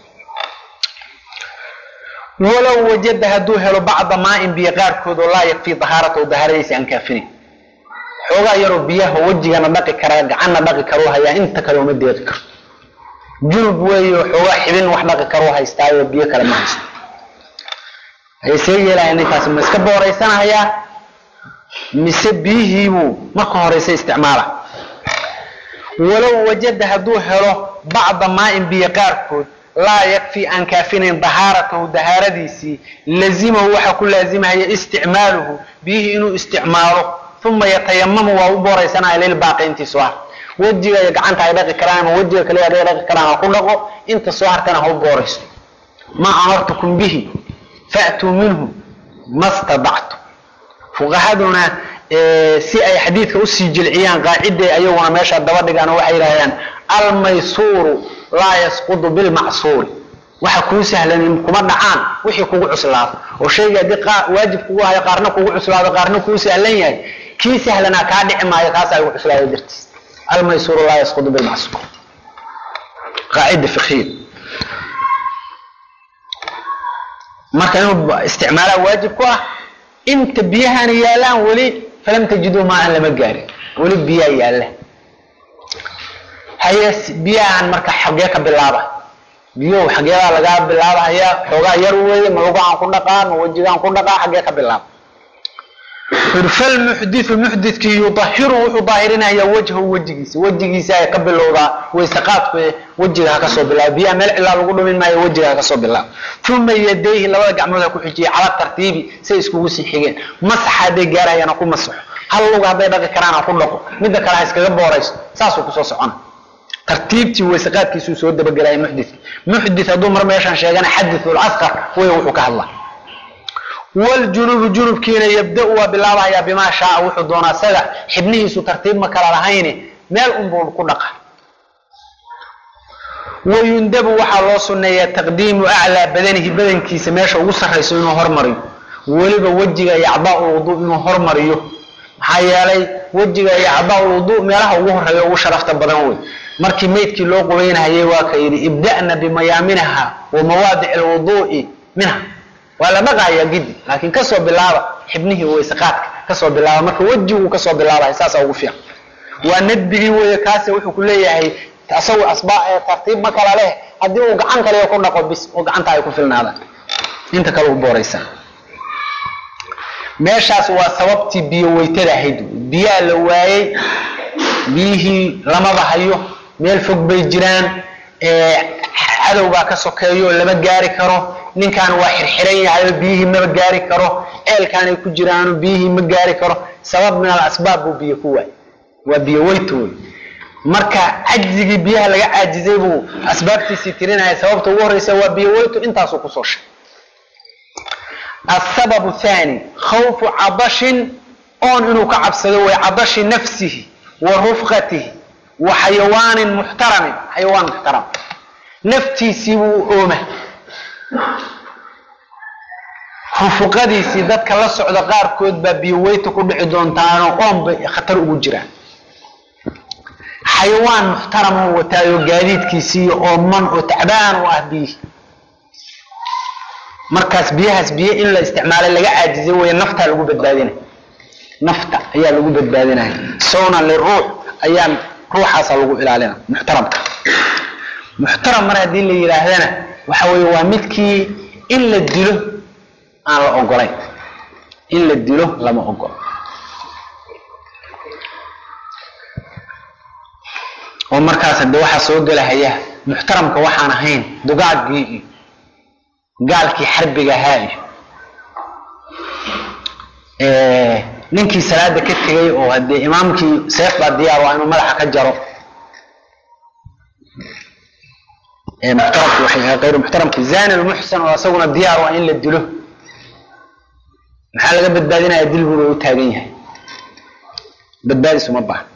walow wajada hadduu helo bacda maain biyo qaarkood oo laa yakfii dahaaratahu dahaaradiisa aan kaafinayn xoogaa yaroo biyaha wejigana dhaqi karaa gacanna dhaqi karuu hayaa inta kale uma deeqi karo junub weeyo xoogaa xibin wax dhaqi karuu haystaayo biyo kale ma haysto ayay see yeelaya ninkaasi ma iska booraysanahayaa mise biyihiibuu marka horeysa isticmaala walow wajada hadduu helo bacda maain biyo qaarkood laa yakfii aan kaafinayn dahaaratahu dahaaradiisii lazimahu waxaa ku laazimahaya isticmaaluhu biyihii inuu isticmaalo uma yatayamamu waa u booraysanaya lilbaaqi intii soo ah wejiga iyo gacanta ay dhaqi karaan ama wejiga kaliya haday dhaqi karaan ha ku dhaqo inta soo hartana ha u booraysto ma amartukum bihi fa'tuu minhu ma stadactu fuqahaduna si ay xadiidka usii jilciyaan qaaciday ayaguna meesha daba dhigaan oo waxay yidhahdaan almaysuuru laa yasqudu bilmacsuuri waxa kuu sahlan kuma dhacaan wixii kugu cuslaado oo shayga haddii waajib kugu hayo qaarna kugu cuslaado qaarna kuu sahlan yahay kii sahlanaa kaa dhici maayo kaasaa ugu cuslaado dartiis almaysuuru laa yasqudu bilmacsuur qaacida fiqhiya marka inuu isticmaalaa waajib ku ah inta biyahana yaalaan weli falam tajiduu maan lama gaarin weli biyaa yaalla haye biyahan marka xagee ka bilaaba biyuhu xageedaa lagaa bilaabahaya xoogaa yar weeye ma lugahan ku dhaqaa ma wejigaan ku dhaqaa xagee ka bilaaba falmuxdiu muxdidkii yudahiru wuxuu daahirinayaa wajhahu wejigiisa wejigiisa ay ka bilowdaa waysaqaadku wejiga ha kasoo bilaaba biyaha meel cilaa lagu dhumin maayo wejiga ha kasoo bilaaba uma yadayhi labada gacmood ha ku xijiya cala tartiibi say iskugu sii xigeen masaxa hadday gaarahayana ku masaxo hal luga hadday dhaqi karaan ha ku dhaqo midda kale ha iskaga boorayso saasuu kusoo socona tartiibtii waysaqaadkiisuu soo dabagelaya muxdidka muxdid hadduu mar meeshaan sheegana xadithul asqar wey wuxuu ka hadlaa wljunubu junubkiina yabda-u waa bilaabahayaa bimaa shaaa wuxuu doonaa isaga xibnihiisu tartiib ma kala lahayni meel unbuu ku dhaqa wayundabu waxaa loo sunneeyaa taqdiimu aclaa badanihi badankiisa meesha ugu sarrayso inuu hormariyo weliba wejiga iyo acdaa-ulwuduu inuu hormariyo maxaa yeelay wejiga iyo acdaa-ulwuduu meelaha ugu horeeya ugu sharafta badan wey markii meydkii loo qubaynahayay waa ka yidhi ibda'na bimayaaminaha wa mawaadici alwuduu'i minha waa la dhaqayaa gidi laakiin kasoo bilaaba xibnihii waysaqaadka kasoo bilaaba marka wejiguu kasoo bilaabay saasaa ugu fiican waa nadbigii weeye kaase wuxuu ku leeyahay asagu asbaa tartiib ma kala leh haddii uu gacan kaliya ku dhaqo bis oo gacanta ay ku filnaadaan inta kale u booraysa meeshaas waa sababtii biyo weytada ahayd biyaa la waayey biyihii lamaba hayo meel fog bay jiraan cadow baa ka sokeeyo lama gaari karo ninkan waa xirxiran yahayo biyihii maba gaari karo ceelkaanay ku jiraano biyihii ma gaari karo sabab min alasbaab buu biyo ku waay waa biyo weyto wey marka cajzigii biyaha laga caajizay buu asbaabtiisii tirinaya sababta ugu horeysa waa biyo weyto intaasuu kusoo sheegay asababu thani khawfu cadashin oon inuu ka cabsado way cadashi nafsihi wa rufqatihi wa xayawaanin muxtaramin xayawaan muxtaram naftiisii buu ooma rufuqadiisii dadka la socda qaarkood baa biyo weyta ku dhici doontaano oon bay khatar ugu jiraan xayawaan muxtaram oo wataayo gaadiidkiisii ooman oo tacbaan u ah biyihi markaas biyahaas biyo in la isticmaalay laga caajizay wey naftaa lagu badbaadinaya nafta ayaa lagu badbaadinaya sawnan liruux ayaa ruuxaasa lagu ilaalina muxtaramka muxtaram mar haddii la yidhaahdana waxa weeye waa midkii in la dilo aan la ogolayn in la dilo lama ogolo oo markaas hadde waxaa soo gelahaya muxtaramka waxaan ahayn dugaagii iyo gaalkii xarbiga ahaa iyo ninkii salaada ka tegay oo haddee imaamkii seef baa diyaar waa inuu madaxa ka jaro muxtaramki ayru muxtaramki zani lmuxsan oo isaguna diyaar waa in la dilo maxaa laga badbaadinaya dilbuba u taagan yahay badbaadisu ma bahan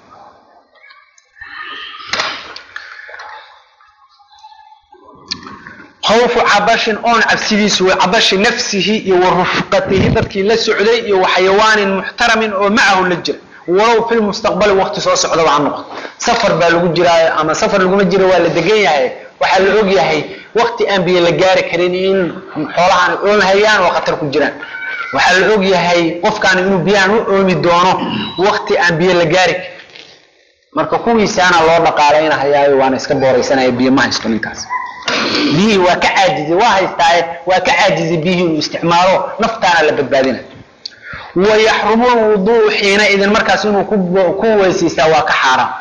khawfu cabashin oon cabsidiisu way cabashi nafsihi iyo wa rufqatihi dadkii la socday iyo wa xayawaanin muxtaramin oo macahu la jira walow fi lmustaqbali waqti soo socdaba ha noqdo safar baa lagu jiraayo ama safar laguma jiro waa la degan yahay waxaa la og yahay waqti aan biyo la gaari karin in xoolahan oomhayaan oo khatar ku jiraan waxaa la og yahay qofkaan inuu biyahan u oomi doono waqti aan biyo la gaari karin marka kuwiisaana loo dhaqaalaynahayaayo waana iska booraysanaya biyo ma haysto ninkaas biyihii waa ka caajizay waa haystaaye waa ka caajizay biyihii inuu isticmaalo naftaana la badbaadina wayaxrumu lwuduu xiina idin markaas inuu ku weysiistaa waa ka xaaraam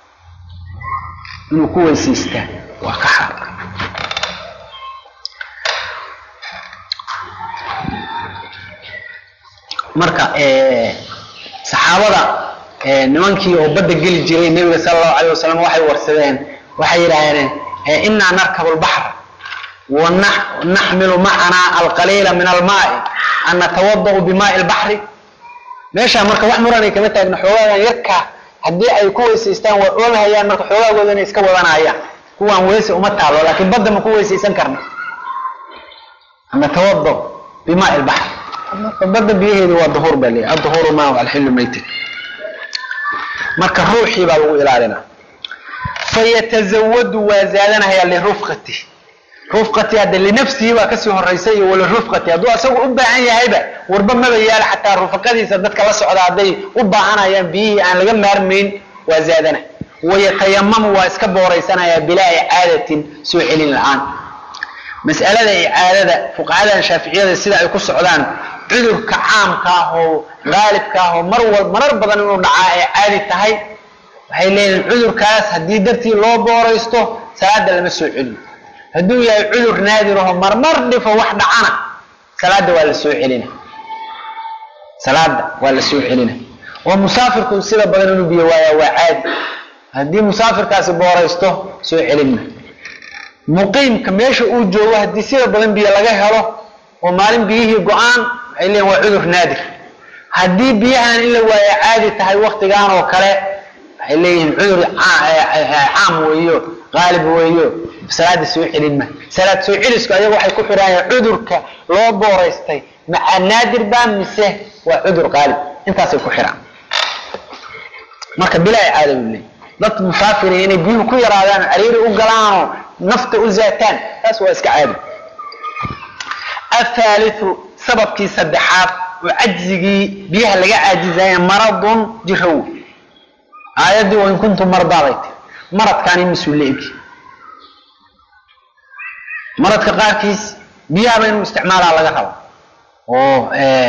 inuu ku weysiistaa waa ka xaaraam marka saxaabada nimankii oo badda geli jiray nebiga sala allahu alayh wasalam waxay warsadeen waxay yidhaahdeen inaa narkabu lbaxr wanaxmilu macanaa alqaliila min almaai an natawadau bimaai lbaxri meeshaa marka wax muranay kama taagna xoogaagan yarkaa haddii ay ku weysaystaan waa oolhayaan marka xoogaagooda inay iska wadanayaan kuwaan weyse uma taalo laakiin badda ma ku weysaysan karna an natawada bimaai lbaxr marka badda biyaheedu waa duhuur baa leeyahy aduhuuru maa alxilu maytin marka ruuxii baa lagu ilaalinaa fayatazawadu waa zaadanaya lirufqati rufqati hadda linafsihi baa kasii horaysa iyo walirufqati hadduu asagu u baahan yahayba warba maba yaala xataa rufaqadiisa dadka la socda hadday u baahanayaan biyihii aan laga maarmayn waa zaadana wayatayamamu waa iska booraysanaya bilaa icaadatin soo celin la-aan mas'alada icaadada fuqahadan shaaficiyada sida ay ku socdaan cudurka caamka ah oo qaalibka ah oo mar wal marar badan inuu dhacaa ay caadi tahay waxay leeyihin cudurkaas haddii dartii loo booraysto salaada lama soo celiyo hadduu yahay cudur naadiraho marmar dhifo wax dhacana salaada waa la soo celina salaada waa la soo celina oo musaafirku sida badan inuu biyo waayaa waa caadi haddii musaafirkaasi booraysto soo celinma muqiimka meesha uu joogo haddii sida badan biyo laga helo oo maalin biyihii go-aan waxay leeyihin waa cudur naadir haddii biyahan in la waayo caadi tahay waktigan oo kale waxay leeyihiin cudur caam weeyo qaalib weeyo salaada soo celin ma salaad soo celisku ayaga waxay ku xidhaayaan cudurka loo booraystay maca naadir baa mise waa cudur qaalib intaasay ku xidhaan marka bilaa icaada buu leeyahy dad musaafiriya inay biyuhu ku yaraadaan cariiri u galaanoo nafta u zaataan taas waa iska caadi athaalithu sababkii saddexaad oo cajzigii biyaha laga caajizaya maradun jiraw aayaddii wain kuntum mardaaday ti maradkaani mas-uul la-egi maradka qaarkiis biyahaba inuu isticmaalaa laga rabo oo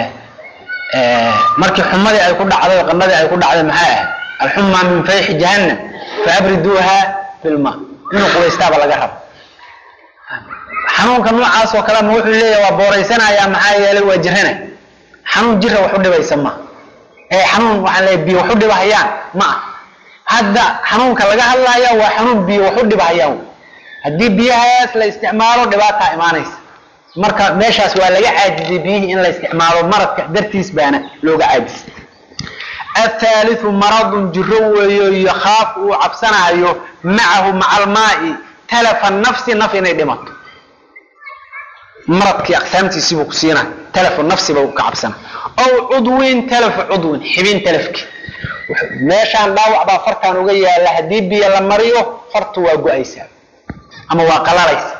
markii xumadii ay ku dhacday qanadii ay ku dhacday maxay ahayd alxumaa min fayxi jahannam faabriduuha bilma inuu qubaystaaba laga rabo xanuunka noocaas oo kale ma wuxuu leeyahay waa booraysanayaa maxaa yeelay waa jirana xanuun jira wax u dhibaysa ma ee xanuun waxaan leeyahay biyo wax u dhibahayaan ma ah hadda xanuunka laga hadlaya waa xanuun biyo wax u dhibahayaan haddii biyahaas la isticmaalo dhibaataa imaanaysa marka meeshaas waa laga caajizay biyihii in la isticmaalo maradka dartiis baana looga caajisay athaalithu maradun jiro weeyo yakhaafu uu cabsanayo macahu maca almaai talafa nafsi naf inay dhimato maradkii aqsaamtiisiibuu ku siina talafu nafsiba ka cabsana aw cudwin talafu cudwin xibin talafki meeshaan dhaawac baa fartaan uga yaala haddii biyo la mariyo fartu waa go-aysaa ama waa qalalaysa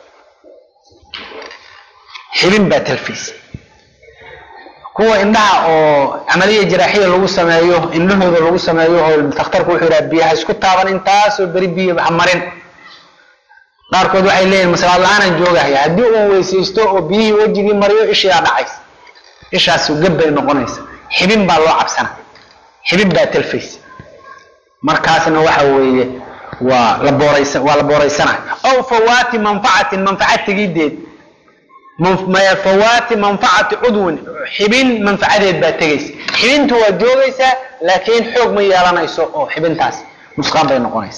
xibin baa talfaysa kuwa indhaha oo camaliya jaraaxiya lagu sameeyo indhahooda lagu sameeyo oo dakhtarku wuxuu yidhaha biyaha isku taaban intaasoo beri biyo ha marin qaarkood waxay leeyihin maslaad la-aanaan joogahaya haddii uu weysaysto oo biyihii wejigii mariyo ishiyaa dhacaysa ishaas gab bay noqonaysa xibin baa loo cabsana xibin baa talfaysa markaasna waxa weeye waa la booraysa waa la booraysanaya aw fawaati manfacatin manfaca tegideed fawaati manfacati cudwin xibin manfacadeed baa tegaysa xibintu waa joogaysaa laakiin xoog ma yeelanayso oo xibintaas nusqaan bay noqonaysa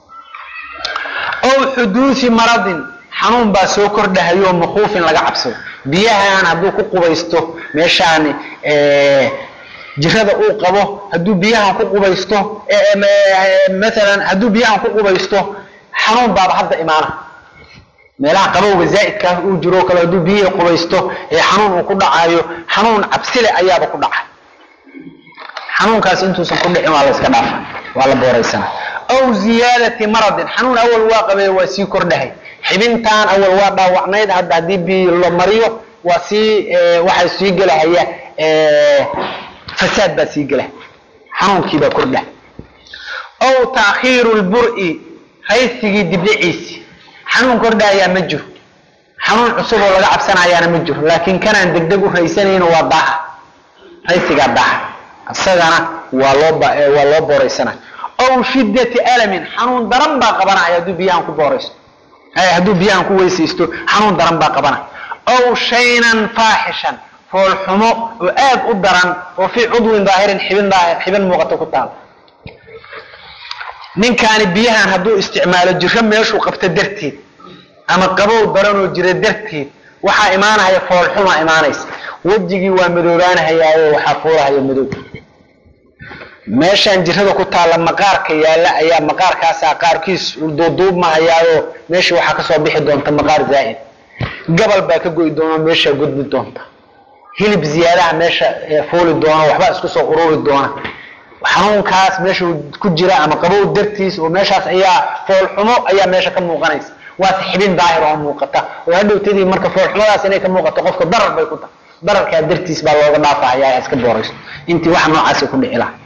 aw xuduusi maradin xanuun baa soo kordhahayo makuufin laga cabsado biyahan hadduu ku qubaysto meeshaani jirada uu qabo hadduu biyahan ku qubaysto maalan hadduu biyahan ku qubaysto xanuun baaba hadda imaana meelaha qabowga zaa'idkaa uu jiro kale hadduu biyihii qubaysto ee xanuun uu ku dhacayo xanuun cabsile ayaaba ku dhacay xanuunkaas intuusan ku dhicin waa la iska dhaafa waa la booraysana aw ziyaadati maradin xanuun awal waa qabee waa sii kordhahay xibintaan awal waa dhaawacnayd hadda haddii biyo la mariyo waa sii waxaa sii gelahaya fasaad baa sii gela xanuunkiibaa kordha aw taakhiiru lbur-i raysigii dibdhiciisi xanuun kordhayaa ma jiro xanuun cusub oo laga cabsanayaana ma jiro laakiin kanaan degdeg u raysanayno waa daaha raysigaa daaha isagana waa loo waa loo booraysana aw shiddati alamin xanuun daran baa qabanaya hadduu biyahan ku booraysto hadduu biyahan ku weysaysto xanuun daran baa qabanaya aw shaynan faaxishan foolxumo oo aad u daran oo fii cudwin daahirin xibin daahir xibin muuqato ku taal ninkaani biyahan hadduu isticmaalo jiro meeshuu qabto darteed ama qabow daranoo jira darteed waxaa imaanahaya foolxuma imaanaysa wejigii waa madoobaanahayaayo waxaa fuulahaya madow meeshaan jirada ku taalla maqaarka yaalla ayaa maqaarkaasaa qaarkiis duuduubmahayaayo meeshii waxaa kasoo bixi doonta maqaar zaa'id gabal baa ka goy doona meeshaa gudbi doonta hilib ziyaadaha meesha fuuli doona waxbaa isku soo ururi doona xanuunkaas meesha ku jira ama qabow dartiis oo meeshaas ayaa foolxumo ayaa meesha ka muuqanaysa waase xibin daahir oo muuqata oo hadhowtadii marka foolxumadaas inay ka muuqato qofka darar bay ku tahay dararkaa dartiis baa looga dhaafahaya iska boorayso intii wax noocaasi ku dhici laha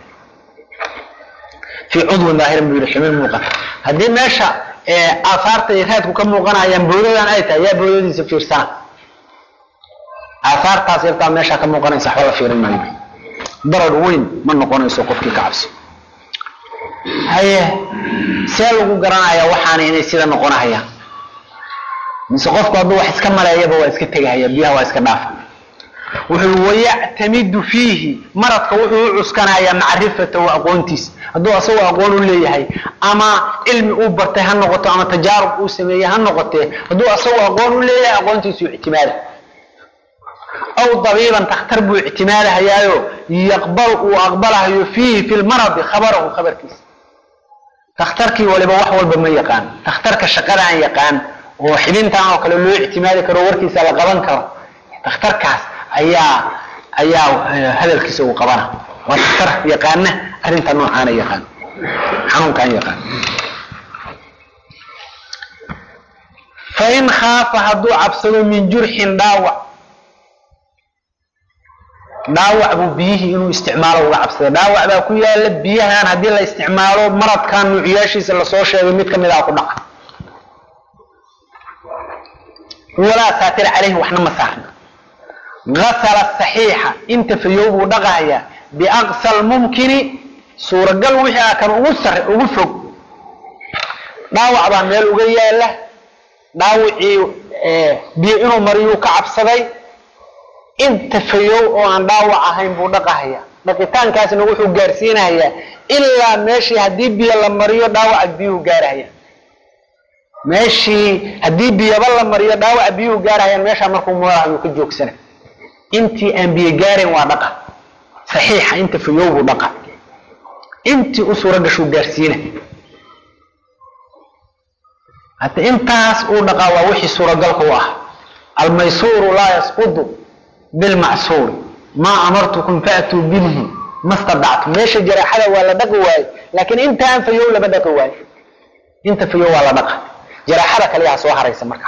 fii cudwin daahirin buu yihi xibin muuqata haddii meesha aahaarta iyo raadku ka muuqanayaan boodadan ay tahay yaa boodadiisa fiirsana aahaartaas yartaa meeshaa ka muuqanaysa waxba la fiirin maayo darar weyn ma noqonayso qofkii ka cabsi haye see lagu garanayaa waxaana inay sida noqonahayaan mise qofku hadduu wax iska maleeyaba waa iska tegahaya biyaha waa iska dhaafa wuxuu wayactamidu fiihi maradka wuxuu u cuskanayaa macrifatahu aqoontiisa hadduu asagoo aqoon u leeyahay ama cilmi uu bartay ha noqoto ama tajaarub uu sameeyey ha noqotee hadduu asagoo aqoon u leeyahay aqoontiisu ictimaada aw dabiiban takhtar buu ictimaadahayaayo yaqbal uu aqbalahayo fiihi fi lmaradi khabarahu khabarkiisa takhtarkii waliba wax walba ma yaqaan takhtarka shaqadaan yaqaan oo xibintaan oo kale loo ictimaadi karo warkiisa la qaban karo takhtarkaas ayaa ayaa hadalkiisa uu qabana waa takhtar yaqaana arrinta noocaana yaqaan xanuunkaan yaqaan fain khaafa hadduu cabsado min jurxin dhaawac dhaawac buu biyihii inuu isticmaalo uga cabsaday dhaawac baa ku yaala biyahan haddii la isticmaalo maradkan nuuciyaashiisa lasoo sheegay mid kamid ah ku dhaca walaa saatir caleyhi waxna ma saarna gasala saxiixa inta fayow buu dhaqahayaa biaqsa lmumkini suuragal wixii ah kan ugu sare ugu fog dhaawac baa meel uga yaala dhaawacii biyo inuu mariyuu ka cabsaday inta fayow oo aan dhaawac ahayn buu dhaqahaya dhaqitaankaasna wuxuu gaarsiinahayaa ilaa meeshii haddii biyo la mariyo dhaawaca biyuhu gaarahaya meeshii haddii biyaba la mariyo dhaawaca biyuhu gaarahayaan meeshaa markuu marahayu ka joogsana intii aan biyo gaarayn waa dhaqa saxiixa inta fayow buu dhaqa intii u suura gashuu gaarsiina hadda intaas uu dhaqaa waa wixii suuragalka u ah almaysuuru laa yasqudu bilmacsuuri maa amartukum faatuu bihi ma stadactu meesha jaraaxada waa la dhaqi waaye laakiin intaan fayow lama dhaqi waayo inta fayow waa la dhaqa jaraaxada kaliyaha soo haraysa marka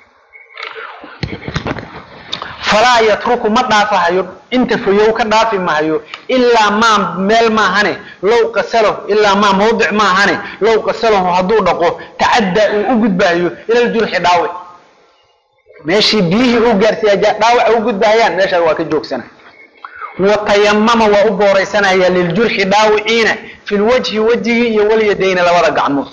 falaa yatruku ma dhaafahayo inta fayow ka dhaafi mahayo ilaa maa meel maahane low qasalahu ilaa maa mawdic maahane low qasalahu hadduu dhaqo tacaddaa uu u gudbaayo ila ljurxi dhaawic meeshii biyihii uu gaarsiiya dhaawaca u gudbahayaan meeshaa waa ka joogsana watayamama waa u booraysanaya liljurxi dhaawiciina fi lwajhi wejigii iyo walyadayna labada gacmood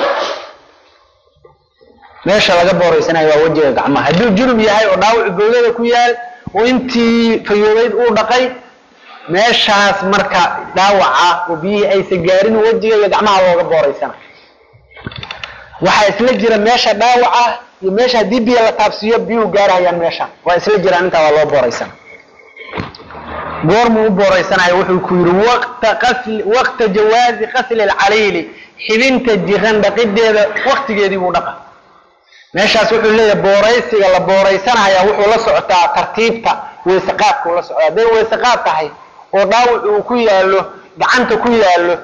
meesha laga booraysanayo waa wejiga gacmaha hadduu junub yahay oo dhaawacu bowdada ku yaal oo intii fayoobeyd uu dhaqay meeshaas marka dhaawaca oo biyihii aysan gaarin wejiga iyo gacmaha looga booraysana waxaa isla jira meesha dhaawaca iyo meesha haddii biyo la taabsiiyo biyuhu gaarahayaan meesha waa isla jiraan intaa waa loo booraysana goormuu u booraysanayo wuxuu ku yidhi waqta qasli waqta jawaazi qasli alcaliili xibinta jiran dhaqideeda waqtigeedii buu dhaqa meeshaas wuxuu leeyahay booraysiga la booraysanaya wuxuu la socotaa tartiibta weyseqaadkuu la socdaa hadday weyseqaad tahay oo dhaawac uu ku yaalo gacanta ku yaalo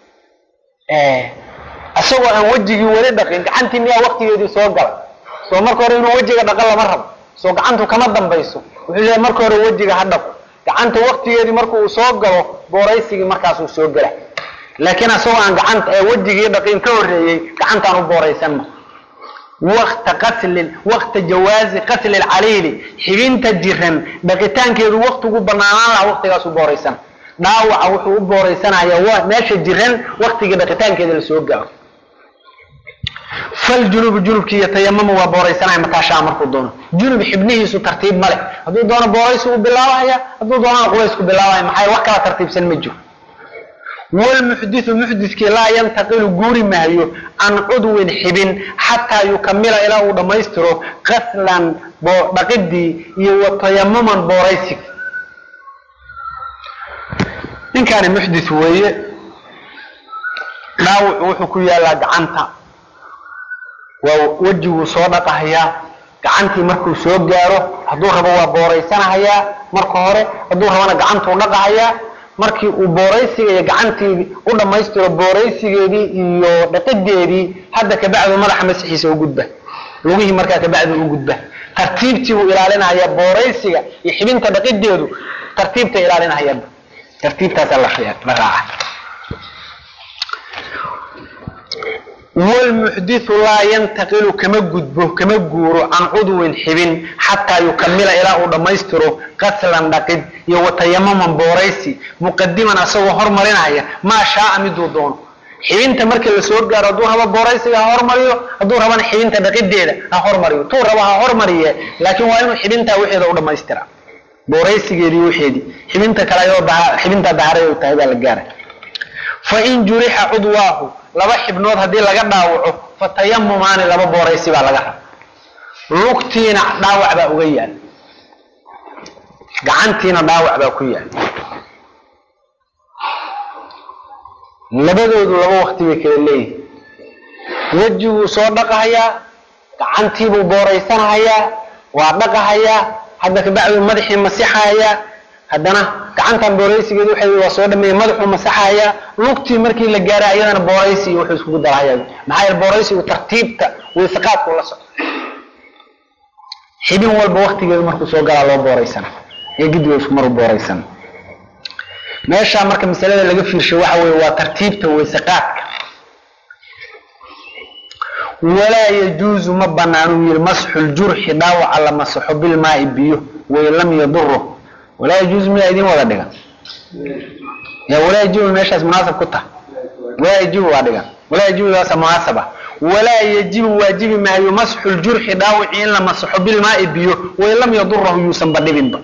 isagoo aan wejigii weli dhaqin gacantii miyaa waqtigeedii soo gala soo marka hore inuu wejiga dhaqo lama rabo soo gacantu kama dambayso wuxuu leeyahay marka hore wejiga ha dhaqo gacanta waqtigeedii marku uu soo galo booraysigii markaasuu soo gela laakiin isagoo aan gacanta wejigii dhaqin ka horreeyey gacantaan u booraysanma waqta qaslin waqta jawaazi qasli lcaliili xibinta jiran dhaqitaankeedu waqtigu banaanaan laha waqtigaasu booraysan dhaawaca wuxuu u booraysanayaa meesha jiran waqtigii dhaqitaankeeda lasoo gaaro faljunubu junubkii yatayamamu waa booraysanaya mataashaa markuu doono junub xibnihiisu tartiib male hadduu doono booraysi u bilaabahaya hadduu doonana qubaysku bilaabahaya maxaa wax kala tartiibsan ma jiro wlmuxdiu muxdikii laa yantaqilu guuri maayo can cudwin xibin xataa yukamila ilaa uu dhammaystiro qaslan dhaqidii iyo watayamuman booraysiga ninkaani muxdi weeye dhaawacu wuxuu ku yaalaa gacanta waa wejiguu soo dhaqahayaa gacantii markuu soo gaaro hadduu rabo waa booraysanahayaa marka hore hadduu rabana gacantuu dhaqahayaa markii uu booraysiga iyo gacantii u dhammaystiro booraysigeedii iyo dhaqideedii hadda kabacdu madaxa masixiisa u gudba lugihii markaa kabacdu u gudba tartiibtii buu ilaalinahaya booraysiga iyo xibinta dhaqideedu tartiibta ilaalinahaya tartiibtaasaa la raaca wlmuxdiu laa yantaqilu kama gudbo kama guuro can cudwin xibin xataa yukamila ilaa uu dhammaystiro qaslan dhaqid iyo watayamaman booraysi muqadiman asagoo hormarinaya maa shaaa miduu doono xibinta markii lasoo gaaro hadduu rabo booraysiga ha hormariyo hadduu rabana xibinta dhaqideeda ha hormariyo tuu rabo ha hormariye laakiin waa inuu xibintaa wixeeda u dhammaystira booraysigeedii wixeedii xibinta kale ayadoo xibintaa daharay tahay baa la gaara fain jurixa cudwaahu laba xibnood haddii laga dhaawaco fatayamumaani laba booraysi baa laga raba lugtiina dhaawac baa uga yaal gacantiina dhaawac baa ku yaal labadoodu laba wakti bay kala leeyihin wejiguu soo dhaqahayaa gacantiibuu booraysanahayaa waa dhaqahayaa hadda kabacduu madaxii masixahayaa haddana gacantan booraysigeedu waxa waa soo dhameeya madaxuu masaxayaa lugtii markii la gaaray ayadana booraysi iyo wuxuu iskugu darahaya maxaa yeele booraysigu tartiibta waysiqaadku la socdo xibin walba waktigeedu markuu soo galaa loo booraysana iyo gidiga isku maru booraysana meeshaa marka masalada laga fiirsho waxa weye waa tartiibta waysiqaadka walaa yajuuzu ma banaanuu yiri masxu ljurxi dhaawaca la masaxo bilmaai biyo way lam yaduro walaa yajuuzu miyaa idin wada dhigan ya walaa yajibu meeshaas munaasab ku taha walaa yajibu waa dhigan walaa yajibu waasa munaasaba walaa yajibu waajibi maayo masxu ljurxi dhaawici in la masaxo bilmaai biyo way lam yadurahu yuusan badhibinba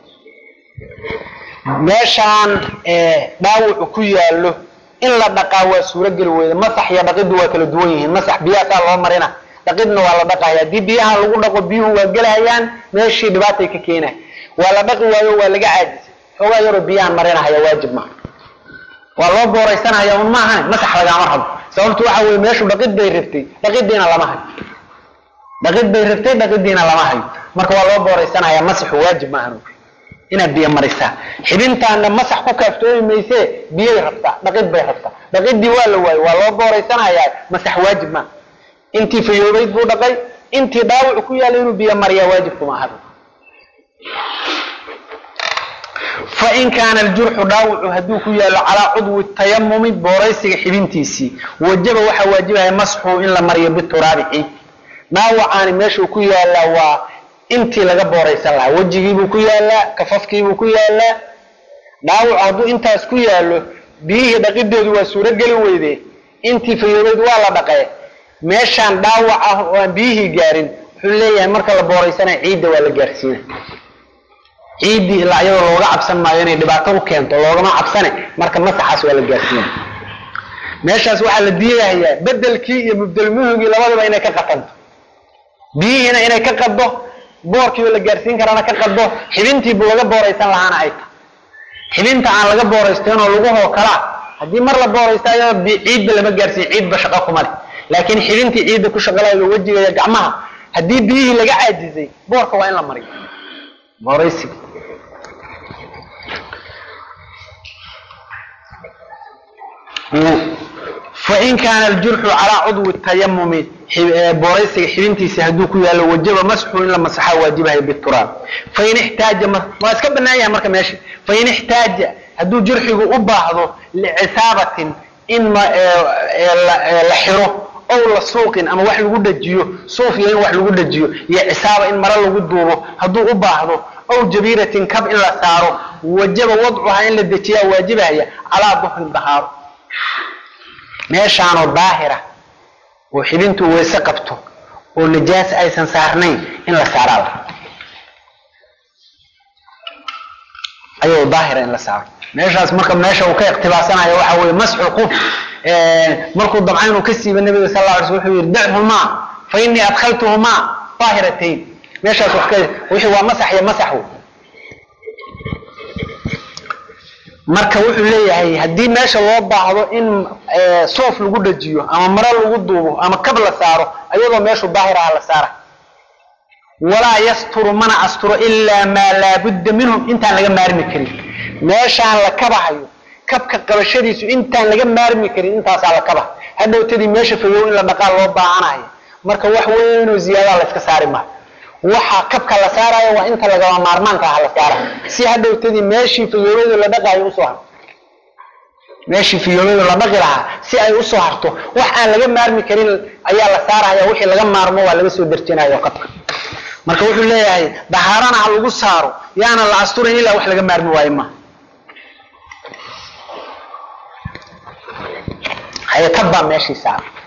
meeshaan dhaawacu ku yaalo in la dhaqaa waa suurogeli weyda masax iyo dhaqiddu waa kala duwan yihiin masax biyahaasaa loo marina dhaqidna waa la dhaqaya haddii biyaha lagu dhaqo biyuhu waa gelahayaan meeshii dhibaatay ka keenay waa la dhaqi waayo waa laga caajisay xoogaa yaroo biyahan marinahaya waajib maaha waa loo booraysanaya un maahan masax lagaama rabo sababtu waxa weye meeshu dhaqid bay rabtay dhaqidiina lama hayo dhaqid bay rabtay dhaqidiina lama hayo marka waa loo booraysanaya masaxu waajib maahan inaad biyo marisaa xibintaana masax ku kaaftoomi maysee biyay rabtaa dhaqid bay rabtaa dhaqidii waa la waayo waa loo booraysanayaa masax waajib maaha intii fayoobayd buu dhaqay intii dhaawacu ku yaalla inuu biyo mariyaa waajibkuma ahaba fain kaana aljurxu dhaawacu hadduu ku yaalo calaa cudwi tayamumi booraysiga xibintiisii wajaba waxaa waajibaya masxuu in la mariyo bituraabi ciid dhaawacaani meeshuu ku yaalaa waa intii laga booraysan lahaa wejigiibuu ku yaalaa kafafkiibuu ku yaalaa dhaawacu hadduu intaas ku yaalo biyihii dhaqideedu waa suurogeli weyde intii fayoobeyd waa la dhaqee meeshaan dhaawac ah oo aan biyihii gaarin wuxuu leeyahay marka la booraysanaya ciidda waa la gaarsiina ciiddii ilaa iyadoo looga cabsan maayo inay dhibaato u keento loogama cabsane marka masaxaas waa la gaarsiina meeshaas waxaa la diidahayaa bedelkii iyo mubdelmuhugii labadaba inay ka qatanto biyihiina inay ka qaddo boorkiioo la gaarsiin karaana ka qaddo xibintiibu laga booraysan lahaana ay tahay xibinta aan laga booraysteynoo lagahoo kalaa haddii mar la booraysta ayada ciidba lama gaarsiin ciidba shaqo kuma leh laakiin xibintii ciidda ku shaqalayo wejiga iyo gacmaha haddii biyihii laga caajizay boorka waa in la mariyo booraysiga fain kaana aljurxu calaa cudwi tayamumi booraysiga xibintiisa hadduu ku yaalo wajaba masxu in la masaxaa waajibahay bituraab fain ixtaaja waa iska banaan yahay marka meesha fain ixtaaja hadduu jurxigu u baahdo licisaabatin in la xiro ow la suuqin ama wax lagu dhajiyo suuf iyo in wax lagu dhajiyo iyo cisaaba in maro lagu duubo hadduu u baahdo ow jabiiratin kab in la saaro wajaba wadcuhaa in la dejiyaa waajibahaya calaa duhrin dahaaro meeshaanoo daahira oo xibintu weyse qabto oo najaas aysan saarnayn in la saaraa la ayuu daahira in la saaro meeshaas marka meesha uu ka iqtibaasanayo waxa weeye masxu quf markuu dabca inuu ka siiba nabiga sal la alay sl wuxuu yihi dachumaa fa inii adkhaltuhumaa daahiratayn meeshaas wax ka wixii waa masax iyo masax wey marka wuxuu leeyahay haddii meesha loo baahdo in soof lagu dhajiyo ama maro lagu duubo ama kab la saaro ayadoo meeshu daahir aha la saara walaa yasturu mana asturo ilaa maa laabudda minhum intaan laga maarmi karin meeshaan la kabahayo kabka qabashadiisu intaan laga maarmi karin intaasaa la kaba hadhowtadii meesha fogow in la dhaqaal loo baahanayo marka wax weynoo ziyaadaa la iska saari maayo waxa kabka la saarayo waa inta lagama maarmaanka ah la saara si hadhowtadii meeshii fiyoobeedu la dhaqaayo usoo harto meeshii fiyoobeedu la dhaqi lahaa si ay usoo harto wax aan laga maarmi karin ayaa la saaraya wixii laga maarmo waa laga soo derjinayo kabka marka wuxuu leeyahay dahaarana ha lagu saaro yaana la asturin ilaa wax laga maarmi waayo ma haye kabbaa meeshii saara